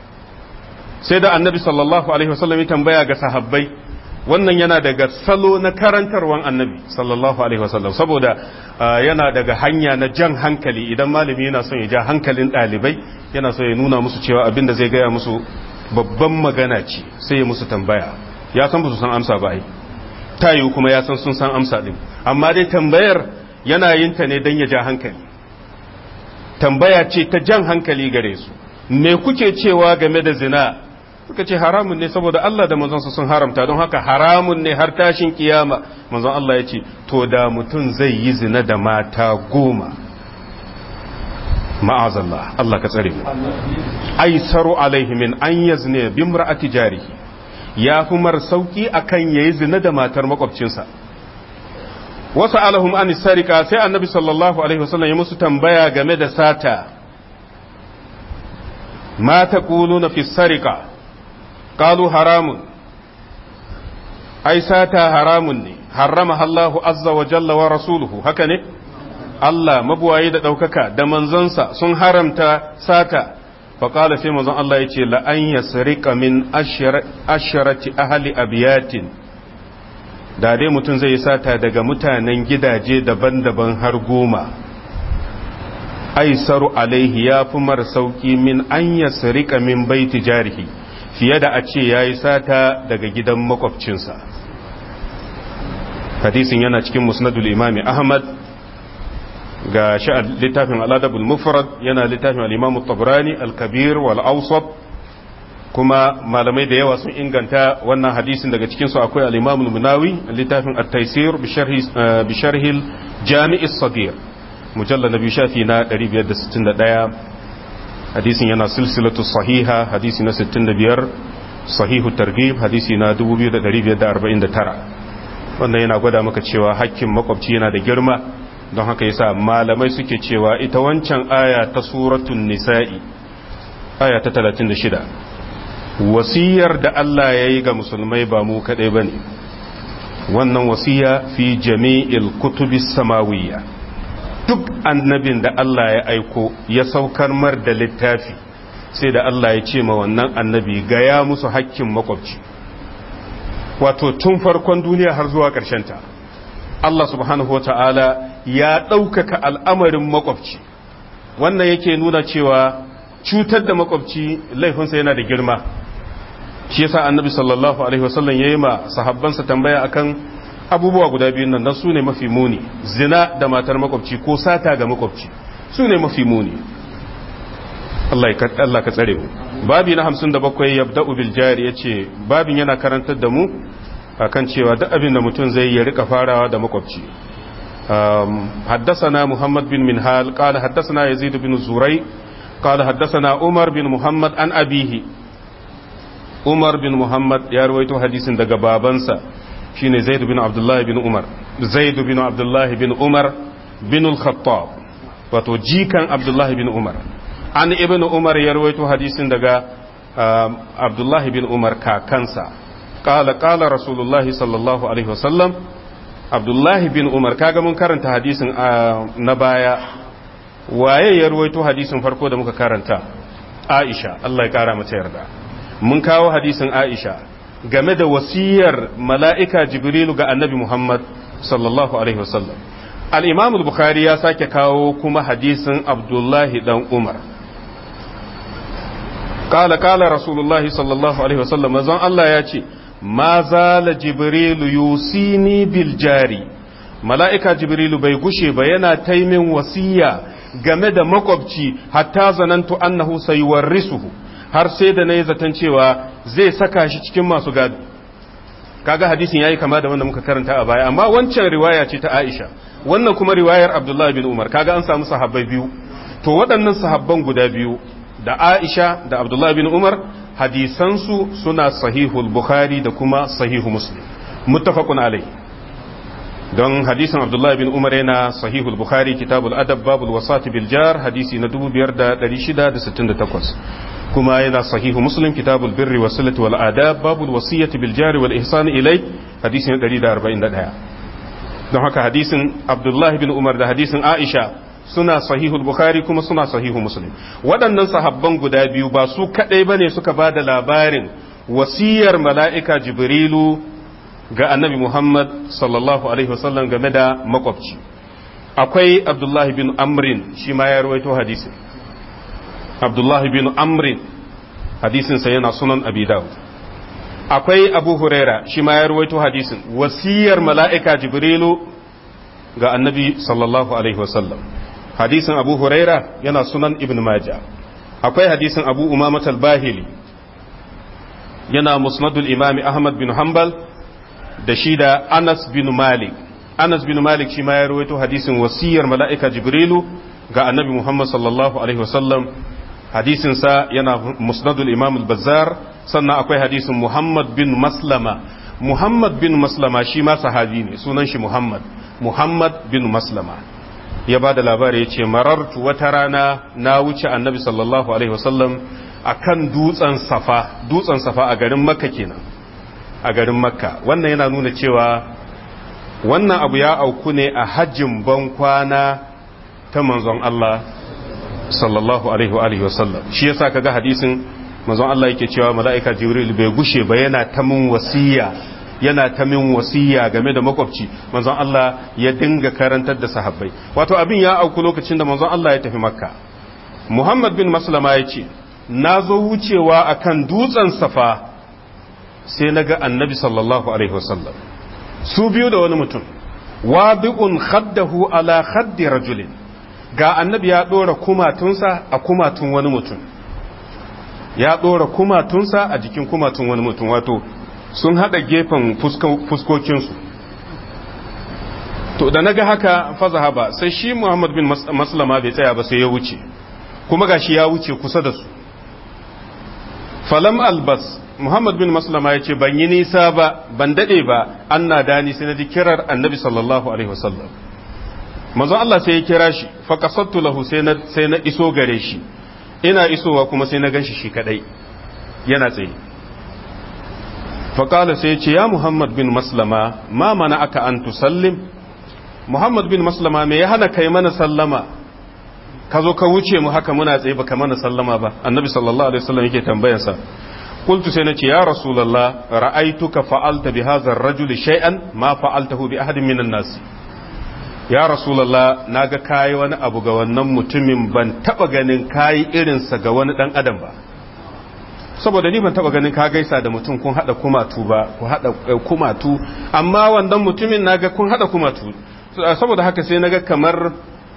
sai da annabi sallallahu alaihi wasallam ya tambaya ga sahabbai wannan yana daga salo na karantarwan annabi sallallahu alaihi wasallam saboda yana daga hanya na jan hankali idan malami yana son ya ja hankalin ɗalibai yana so ya nuna musu cewa abin da zai gaya musu babban magana ce sai ya musu tambaya ya san ba su san amsa ba ai ta yiwu kuma ya san sun san amsa din amma dai tambayar yana yin ta ne don ya ja hankali tambaya ce ta jan hankali gare su me kuke cewa game da zina suka ce haramun ne saboda Allah da manzonsa sun haramta don haka haramun ne har tashin kiyama manzon Allah ya ce to da mutum zai yi zina da mata goma ma'azallah Allah ka tsare mu aisaru alaihi min an yazne bi imra'ati jarihi ya fi mar sauki akan yayi zina da matar makwabcinsa wasu alahum an sarika sai annabi sallallahu alaihi wasallam ya musu tambaya game da sata ma taquluna fi sarika qalu haramun ai sata haramun ne harrama Allahu azza wa jalla wa rasuluhu haka ne Allah mabuwaye da ɗaukaka da manzonsa sun haramta sata faƙala sai manzon Allah ya ce la'an ya sarika min asharati ahali abiyatin da dai mutum zai sata daga mutanen gidaje daban-daban har goma aisaru alaihi ya fi mara sauƙi min an ya sarika min baiti jarihi fiye da a ce ya yi sata daga gidan makwabcinsa hadisin yana cikin musnadul imami ahmad ga sha'ad littafin al'adabul mufrad yana littafin al'imamu tabrani al-kabir wal awsat kuma malamai da yawa sun inganta wannan hadisin daga cikinsu akwai al'imamu munawi littafin at-taisir bi sharhil jami'is sagir mujalla na biyu shafi na 561 hadisin yana silsilatu sahiha hadisi na 65 sahihu targhib hadisi na 2549 wannan yana gwada maka cewa hakkin makwabci yana da girma don haka yasa malamai suke cewa ita wancan aya ta suratun nisa'i aya ta 36 wasiyar da Allah ya yi ga musulmai ba mu kadai bane wannan wasiya fi jami'il kutubis samawiyya duk annabin da Allah ya aiko ya saukar mar da littafi sai da Allah ya ce ma wannan annabi gaya musu hakkin makwabci wato tun farkon duniya har zuwa ta Allah subhanahu wata'ala ya ɗaukaka al'amarin makwabci wannan yake nuna cewa cutar da makwabci laifinsa yana da girma shi yasa annabi sallallahu alaihi wasallam ya yi ma sahabbansa tambaya akan abubuwa guda biyun nan dan su ne mafi muni zina da matar makwabci ko sata ga makwabci su ne mafi muni Allah ka tsare mu babi na 57 yabda'u bil jari yace babin yana karantar da mu akan cewa duk abin da mutum zai ya rika farawa da makwabci حدثنا محمد بن منهال قال حدثنا يزيد بن زري قال حدثنا عمر بن محمد عن أبيه عمر بن محمد يا رويته حديث daga babansa shine Zaid bin Abdullah bin Umar Zaid bin Abdullah bin Umar bin al-Khattab wato jikan Abdullah bin Umar an ibn Umar ya rawaito hadisin daga Abdullah bin Umar kakansa qala qala Rasulullah sallallahu alaihi wasallam Abdullah bin Umar kaga mun karanta hadisin na baya waye ya rawaito hadisin farko da muka karanta Aisha Allah ya kara mata yarda mun kawo hadisin Aisha game da wasiyar mala'ika jibrilu ga annabi Muhammad sallallahu Alaihi wasallam. al'imam bukhari ya sake kawo kuma hadisin abdullahi dan Umar. Kala kala Rasulullahi sallallahu Alaihi wasallam mazan Allah ya ce, Ma zala jibrilu yusini bil jari, mala'ika jibrilu bai gushe ba yana taimin wasiya game da makwabci hatta zanantu annahu sayuwarrisuhu. har sai da na yi zaton cewa zai saka shi cikin masu gado kaga hadisin yayi kama da wanda muka karanta a baya amma wancan riwaya ce ta Aisha wannan kuma riwayar Abdullah bin Umar kaga an samu sahabbai biyu to waɗannan sahabban guda biyu da Aisha da Abdullah bin Umar hadisansu suna sahihul Bukhari da kuma sahihu Muslim muttafaqun alai don hadisin Abdullah bin Umar yana sahihul Bukhari kitabul adab babul wasati bil jar hadisi na 2668 kuma yana sahihu muslim kitabul birri wa silati wal adab babul wasiyati bil jari wal ihsan ilai hadisin 141 don haka hadisin abdullahi bin umar da hadisin aisha suna sahihul bukhari kuma suna sahihu muslim waɗannan sahabban guda biyu ba su kaɗai bane suka ba da labarin wasiyar mala'ika jibrilu ga annabi muhammad sallallahu alaihi wasallam game da makwabci akwai abdullahi bin amrin shi ma ya rawaito hadisin abdullahi bin amrin hadisinsa yana sunan abi dawud akwai abu huraira shi ma ya ruwaito hadisin wasiyar mala'ika jibrilu ga annabi sallallahu alaihi wasallam hadisin abu huraira yana sunan ibn majah akwai hadisin abu umamat al-bahili yana musnadul imami ahmad bin hanbal da shi da anas bin malik anas bin malik shi ma ya ruwaito hadisin wasiyar mala'ika jibrilu ga annabi muhammad sallallahu alaihi wasallam hadisinsa yana musnadul imam al-bazzar sannan akwai hadisin muhammad bin maslama muhammad bin maslama shi ma sahabi ne sunan shi muhammad muhammad bin maslama ya ba da labari ya ce marartu wata rana na wuce annabi sallallahu alaihi wasallam a kan dutsen safa dutsen safa a garin makka kenan a garin makka wannan yana nuna cewa wannan abu ya auku ne a hajjin ban kwana ta manzon Allah sallallahu alaihi wa alihi wasallam shi yasa kaga hadisin manzon Allah yake cewa mala'ika jibril bai gushe ba yana ta min wasiya yana ta min wasiya game da makwabci manzon Allah ya dinga karantar da sahabbai wato abin ya auku lokacin da manzon Allah ya tafi makka muhammad bin maslama ya ce na zo wucewa akan dutsen safa sai na ga annabi sallallahu alaihi wasallam su biyu da wani mutum wabi'un khaddahu ala khaddi rajulin ga annabi ya ɗora kumatunsa a kumatun wani mutum ya ɗora kumatunsa a jikin kumatun wani mutum wato sun haɗa gefen fuskokinsu to da na ga haka faza haba sai shi muhammad bin maslama bai tsaya ba sai ya wuce kuma gashi ya wuce kusa da su falam albas muhammad bin maslama ya ce ban yi nisa ba ban dade ba an na dani sai na ji kirar annabi sallallahu alaihi wasallam manzon Allah sai ya kira shi fa qasattu lahu sai na sai na iso gare shi ina isowa kuma sai na ganshi shi kadai yana tsaye fa qala sai ya ce ya muhammad bin maslama ma mana aka an tusallim muhammad bin maslama me ya hana kai mana sallama ka zo ka wuce mu haka muna tsaye baka mana sallama ba annabi sallallahu alaihi wasallam yake tambayarsa qultu sai nace ya rasulullah ra'aituka fa'alta bi hadha ar-rajuli shay'an ma fa'altahu bi ahadin minan nas ya rasulullah naga kai wani abu ga wannan mutumin ban taba ganin kai irin sa ga wani dan adam ba saboda ni ban taba ganin ka gaisa da mutum kun hada kumatu ba ku hada kumatu amma wannan mutumin naga kun hada kumatu saboda haka sai naga kamar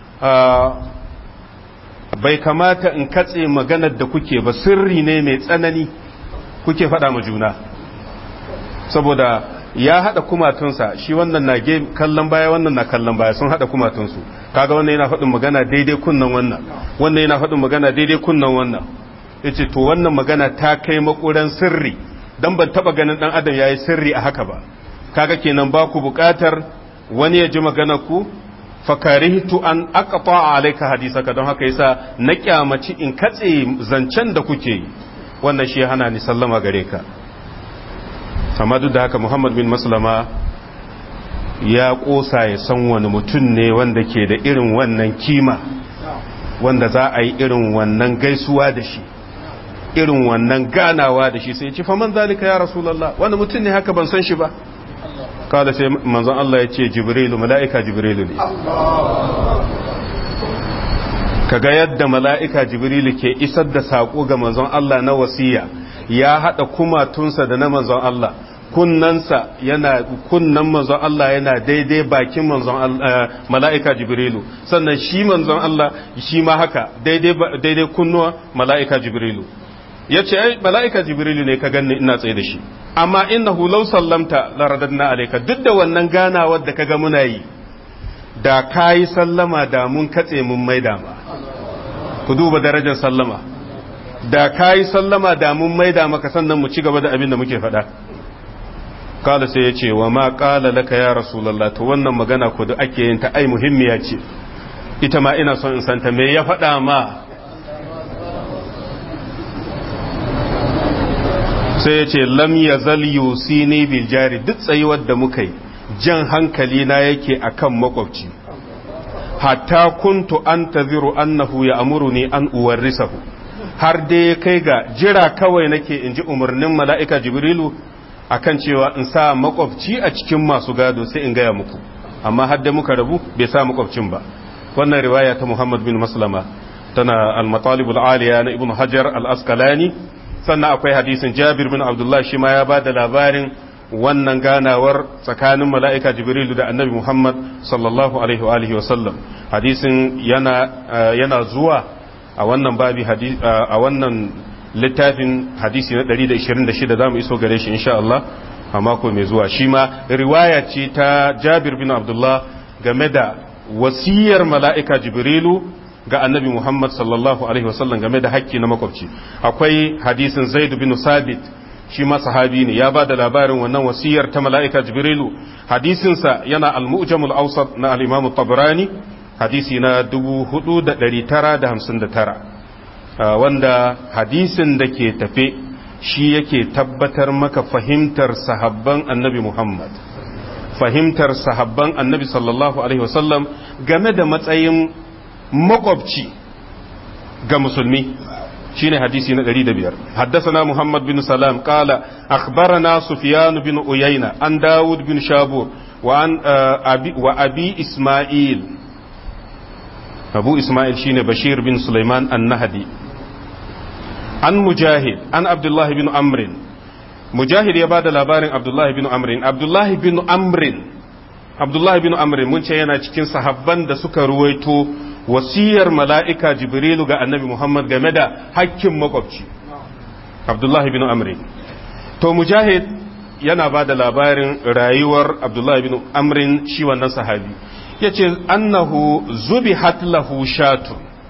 bai kamata in katse maganar da kuke ba sirri ne mai tsanani kuke faɗa ma juna saboda ya haɗa kumatunsa shi wannan na kallon baya wannan na kallon baya sun haɗa kumatunsu kaga wannan yana faɗin magana daidai kunnan wannan wannan yana faɗin magana daidai kunnan wannan yace to wannan magana ta kai makuran sirri dan ban taba ganin dan adam yayi sirri a haka ba kaga kenan ba ku buƙatar wani ya ji maganar ku fakarihtu an aqta alayka hadisaka don haka yasa na kyamaci in katse zancen da kuke yi wannan shi hana ni sallama gare ka amma duk da haka Muhammad bin Maslama ya kosa ya san wani mutum ne wanda ke da irin wannan kima wanda za a yi irin wannan gaisuwa da shi irin wannan ganawa da shi sai ci faman zalika ya rasulullah wani mutum ne haka ban san shi ba kada sai manzon Allah ya ce jibrilu mala'ika jibrilu ne kaga yadda mala'ika jibrilu ke isar da saƙo ga manzon Allah na wasiya ya haɗa kumatunsa da na manzon Allah kunnansa yana kunnan manzon Allah yana daidai bakin manzon mala'ika jibrilu sannan shi manzon Allah shi ma haka daidai kunnuwa mala'ika jibrilu ya ce ai mala'ika jibrilu ne ka ganni ina tsaye da shi amma innahu law sallamta la radadna alayka duk da wannan ganawar da kaga muna yi da kayi sallama da mun katse mun maida ma ku duba darajar sallama da kayi sallama da mun maida maka sannan mu ci gaba da abin da muke faɗa kala sai ya ce wa ma kala laka ya rasulullah to wannan magana ko da ake yin ta ai muhimmiya ce ita ma ina son in santa me ya faɗa ma sai ya ce lam ya zal yusini bil jari duk tsayuwar da muka yi jan hankali na yake akan makwabci hatta kuntu an taziru annahu ya amuruni an uwarrisahu har dai kai ga jira kawai nake in ji umarnin mala'ika jibrilu akan cewa in sa makwabci a cikin masu gado sai in gaya muku amma har da muka rabu bai sa makwabcin ba wannan riwaya ta muhammad bin maslama tana al-matalibul aliya na ibn hajar al-askalani sannan akwai hadisin jabir bin abdullah shi ma ya ba da labarin wannan ganawar tsakanin mala'ika jibrilu da annabi muhammad sallallahu alaihi wa sallam hadisin yana, yana zuwa a wannan babi a wannan littafin hadisi na 126 za mu iso gare shi insha Allah a mako mai zuwa shi ma riwaya ce ta jabir bin abdullah game da wasiyar mala'ika jibrilu ga annabi Muhammad sallallahu Alaihi wasallam game da haƙƙi na makwabci akwai hadisin zaid bin sabit shi ma sahabi ne ya ba da labarin wannan wasiyar ta mala'ika jibrilu hadisinsa yana al-mu'jamul awsat na al-imam tabrani hadisi na 4959 wanda hadisin da ke tafe shi yake tabbatar maka fahimtar sahabban annabi Muhammad fahimtar sahabban annabi sallallahu alaihi wasallam game da matsayin makwabci ga musulmi shine hadisi na 105 haddathana muhammad bin salam qala akhbarana sufyan bin uyayna an daud bin shabur wa an abi wa abi isma'il abu isma'il shine bashir bin sulaiman an-nahdi an mujahid an abdullah bin amr mujahid ya bada labarin abdullah bin amr abdullah bin amr abdullah bin amr mun ce yana cikin sahabban da suka ruwaito wasiyar mala'ika jibrilu ga annabi Muhammad game da hakkin makwabci Abdullahi bin Amri to mujahid yana ba da labarin rayuwar Abdullahi bin Amrin shi wannan sahabi ya ce annahu zubi lahu shatun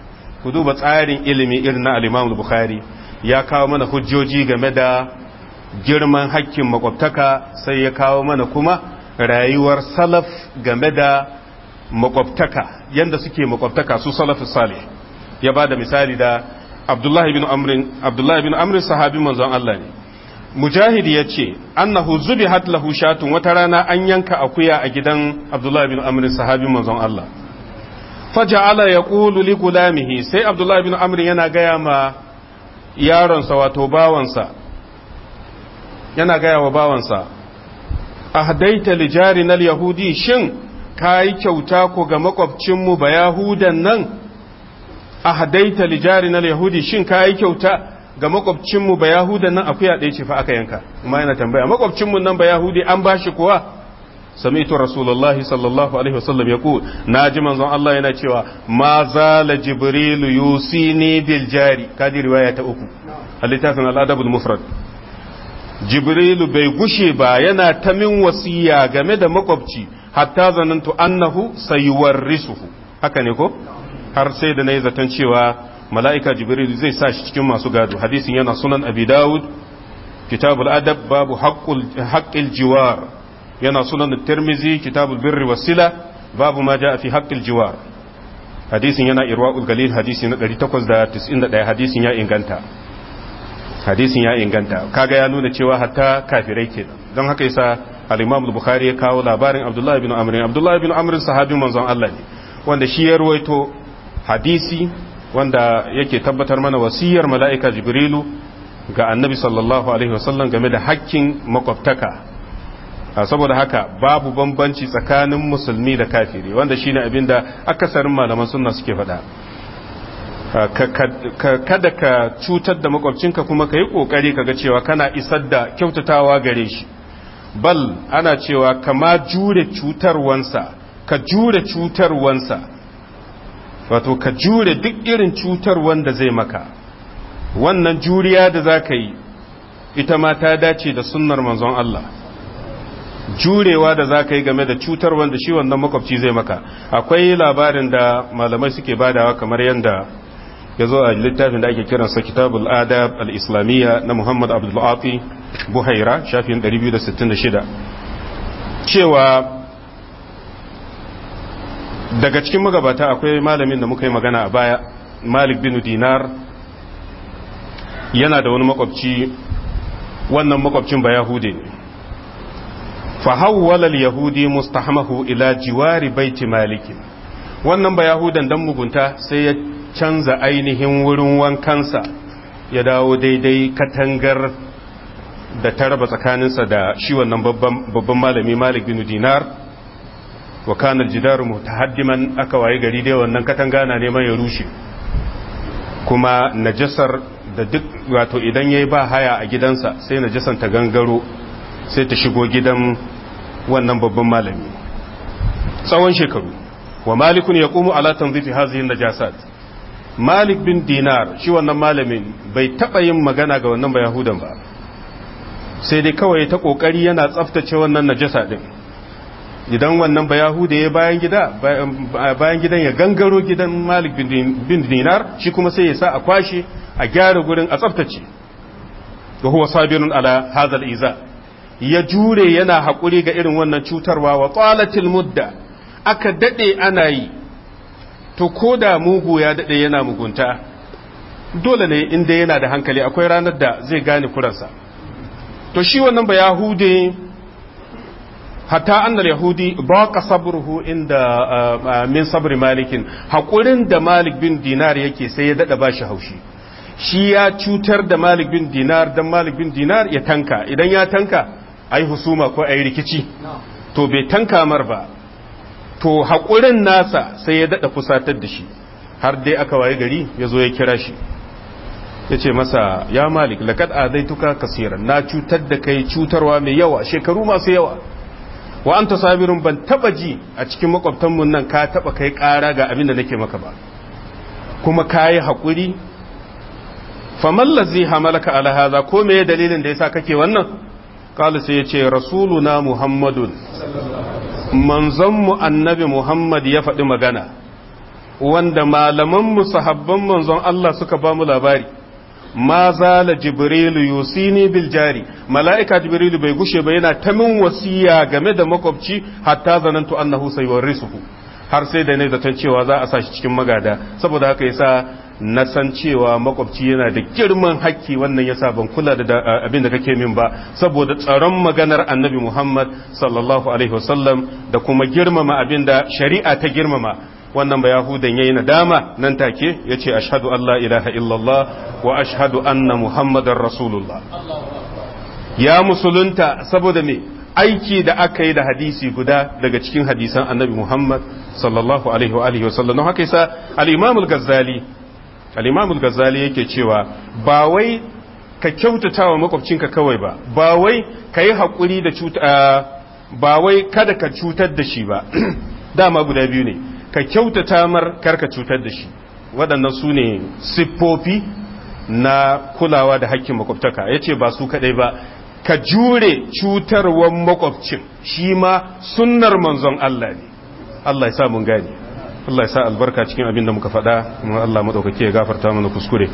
ku duba tsarin ilimi irin na al-Imam Bukhari ya kawo mana hujjoji game da girman hakkin makwabtaka sai ya kawo mana kuma rayuwar salaf game da makwabtaka yanda suke makwabtaka su salafus salih ya ba da misali da Abdullahi bin Amrin Abdullahi bin Amrin sahabi manzon Allah ne Mujahid ya ce annahu zubihat lahu shatun wata rana an yanka akuya a gidan Abdullahi bin Amrin sahabi manzon Allah faja'ala yaqulu li gulamihi sai Abdullahi bin Amrin yana gaya ma yaronsa wato bawansa yana gaya wa bawansa ahdaita li jarinal yahudi shin kayi kyauta ko ga makwabcinmu ba yahudan nan ahdaita li jarinal yahudi shin kayi kyauta ga makwabcinmu ba yahudan nan akuya ɗaya ce fa aka yanka kuma yana tambaya makwabcinmu nan ba yahudi an bashi kuwa sami'tu rasulullahi sallallahu alaihi wasallam yaqul naji manzon Allah yana cewa ma zala jibrilu yusini bil jari kadi riwaya ta uku a littafin al-adabul mufrad jibrilu bai gushe ba yana ta min wasiya game da makwabci hatta zanantu annahu sayuwarrisuhu haka ne ko har sai da nayi zaton cewa mala'ika jibrilu zai sa shi cikin masu gado hadisin yana sunan abi dawud kitabul adab babu haqqul haqqil jiwar yana sunan tirmizi kitabul birri wasila babu ma jaa fi haqqil jiwar hadisin yana irwaul galil hadisi na 891 hadisin ya inganta hadisin ya inganta kaga ya nuna cewa hatta kafirai ke don haka yasa al-Imam al-Bukhari ya kawo labarin Abdullah ibn Amr Abdullah ibn Amr sahabin manzon Allah ne wanda shi ya ruwaito hadisi wanda yake tabbatar mana wasiyar mala'ika Jibrilu ga Annabi sallallahu alaihi wasallam game da hakkin makwabtaka saboda haka babu bambanci tsakanin musulmi da kafiri wanda shine abinda akasarin malaman sunna suke faɗa kada ka cutar da makwabcinka kuma ka yi ƙoƙari kaga cewa kana isar da kyautatawa gare shi bal ana cewa kama jure cutarwansa ka jure cutarwansa wato ka jure duk irin cutarwan da zai maka wannan juriya da za ka yi ita ma ta dace da sunnar manzon Allah jurewa da za ka yi game da cutarwan da shi wannan makwabci zai maka akwai labarin da malamai suke badawa kamar yadda ya zo a littafin da ake kiransa kitabul adab al-islamiyya na muhammad abdullafi buhaira shafin 266 cewa daga cikin magabata akwai malamin da muka yi magana a baya malik bin dinar yana da wani makwabci wannan makwabcin ba yahude ne fahawwala al-yahudi mustahmahu ila jiwari baiti malikin wannan ba yahudan dan mugunta sai ya canza ainihin wurin wankansa ya dawo daidai katangar da ta raba tsakaninsa da shi wannan babban malami malik bin dinar wa kanar jidaru mutahaddiman aka waye gari dai wannan katanga na neman ya rushe kuma najasar da duk wato idan yayi ba haya a gidansa sai najasan ta gangaro sai ta shigo gidan wannan babban malami tsawon shekaru wa malikun yaqumu ala tanzifi hadhihi najasat malik bin dinar shi wannan malamin bai taɓa yin magana ga wannan yahudan ba sai dai kawai ta ƙoƙari yana tsaftace wannan najasa ɗin idan wannan bayahuda ya bayan gida bayan gidan ya gangaro gidan malik bin dinar shi kuma sai ya sa a kwashe a gyara gurin a tsaftace wa huwa sabirun ala hadha iza ya jure yana haƙuri ga irin wannan cutarwa wa tsalatil mudda aka dade ana yi to ko da mugu ya daɗe yana mugunta dole ne inda yana da hankali akwai ranar da zai gane kuransa to shi wannan ba yahude hatta annal yahudi ba ka sabruhu inda min sabri malikin haƙurin da malik bin dinar yake sai ya daɗa ba shi haushi shi ya cutar da malik bin dinar don malik bin dinar ya tanka idan ya tanka ai husuma ko ai rikici to bai tanka mar ba to haƙurin nasa sai ya daɗa fusatar da shi har dai aka waye gari ya zo ya kira shi ya ce masa ya malik laƙad azaituka kasiran na cutar da kai cutarwa mai yawa shekaru masu yawa wa an ta sabirin ban taɓa ji a cikin makwabtanmu nan ka taɓa kai ƙara ga abin da nake maka ba kuma ka yi haƙuri famallazi hamalaka ala haza ko me dalilin da yasa kake wannan kala sai ya ce rasuluna muhammadun manzonmu annabi Muhammad ya faɗi magana wanda malaman mu sahabban manzon Allah suka ba mu labari ma zala jibrilu yusini bil jari mala'ika jibrilu bai gushe ba yana ta min wasiya game da makwabci hatta zanantu annahu sayuwarrisuhu har sai da ne zaton cewa za a sa shi cikin magada saboda haka yasa na san cewa makwabci yana da girman hakki wannan yasa ban kula da abin da kake min ba saboda tsaron maganar annabi Muhammad sallallahu alaihi wasallam da kuma girmama abin da shari'a ta girmama wannan ba yahudan yayi nadama nan take yace ashhadu an la ilaha illallah wa ashhadu anna muhammadar rasulullah ya musulunta saboda me aiki da aka yi da hadisi guda daga cikin hadisan annabi Muhammad sallallahu alaihi wa alihi wasallam haka yasa al-imam al-ghazali al-imam al-ghazali yake cewa ba wai ka kyautata wa makwabcinka kawai ba ba wai ka yi haƙuri da cuta ba wai kada ka cutar da shi ba dama guda biyu ne ka kyautata mar kar ka cutar da shi waɗannan su ne siffofi na kulawa da hakkin makwabtaka ya ce ba su kaɗai ba ka jure cutarwar makwabcin shi ma sunnar manzon Allah ne Allah ya sa mun gane Allah ya sa albarka cikin abin da muka faɗa kuma Allah maɗaukake ya gafarta mana kuskure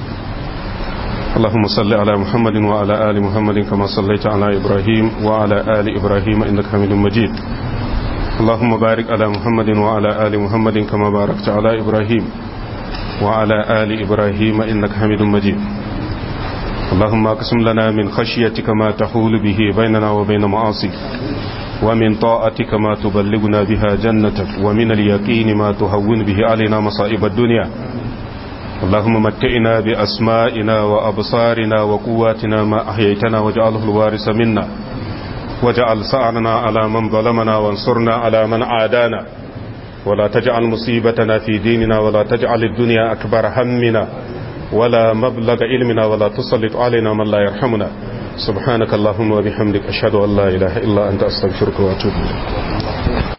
اللهم صل على محمد وعلى آل محمد كما صليت على إبراهيم وعلى آل إبراهيم إنك حميد مجيد اللهم بارك على محمد وعلى آل محمد كما باركت على إبراهيم وعلى آل إبراهيم إنك حميد مجيد اللهم اقسم لنا من خشيتك ما تحول به بيننا وبين معاصيك ومن طاعتك ما تبلغنا بها جنتك ومن اليقين ما تهون به علينا مصائب الدنيا اللهم متئنا بأسمائنا وأبصارنا وقواتنا ما أحييتنا واجعله الوارث منا واجعل سعرنا على من ظلمنا وانصرنا على من عادانا ولا تجعل مصيبتنا في ديننا ولا تجعل الدنيا أكبر همنا ولا مبلغ علمنا ولا تسلط علينا من لا يرحمنا سبحانك اللهم وبحمدك أشهد أن لا إله إلا أنت أستغفرك وأتوب إليك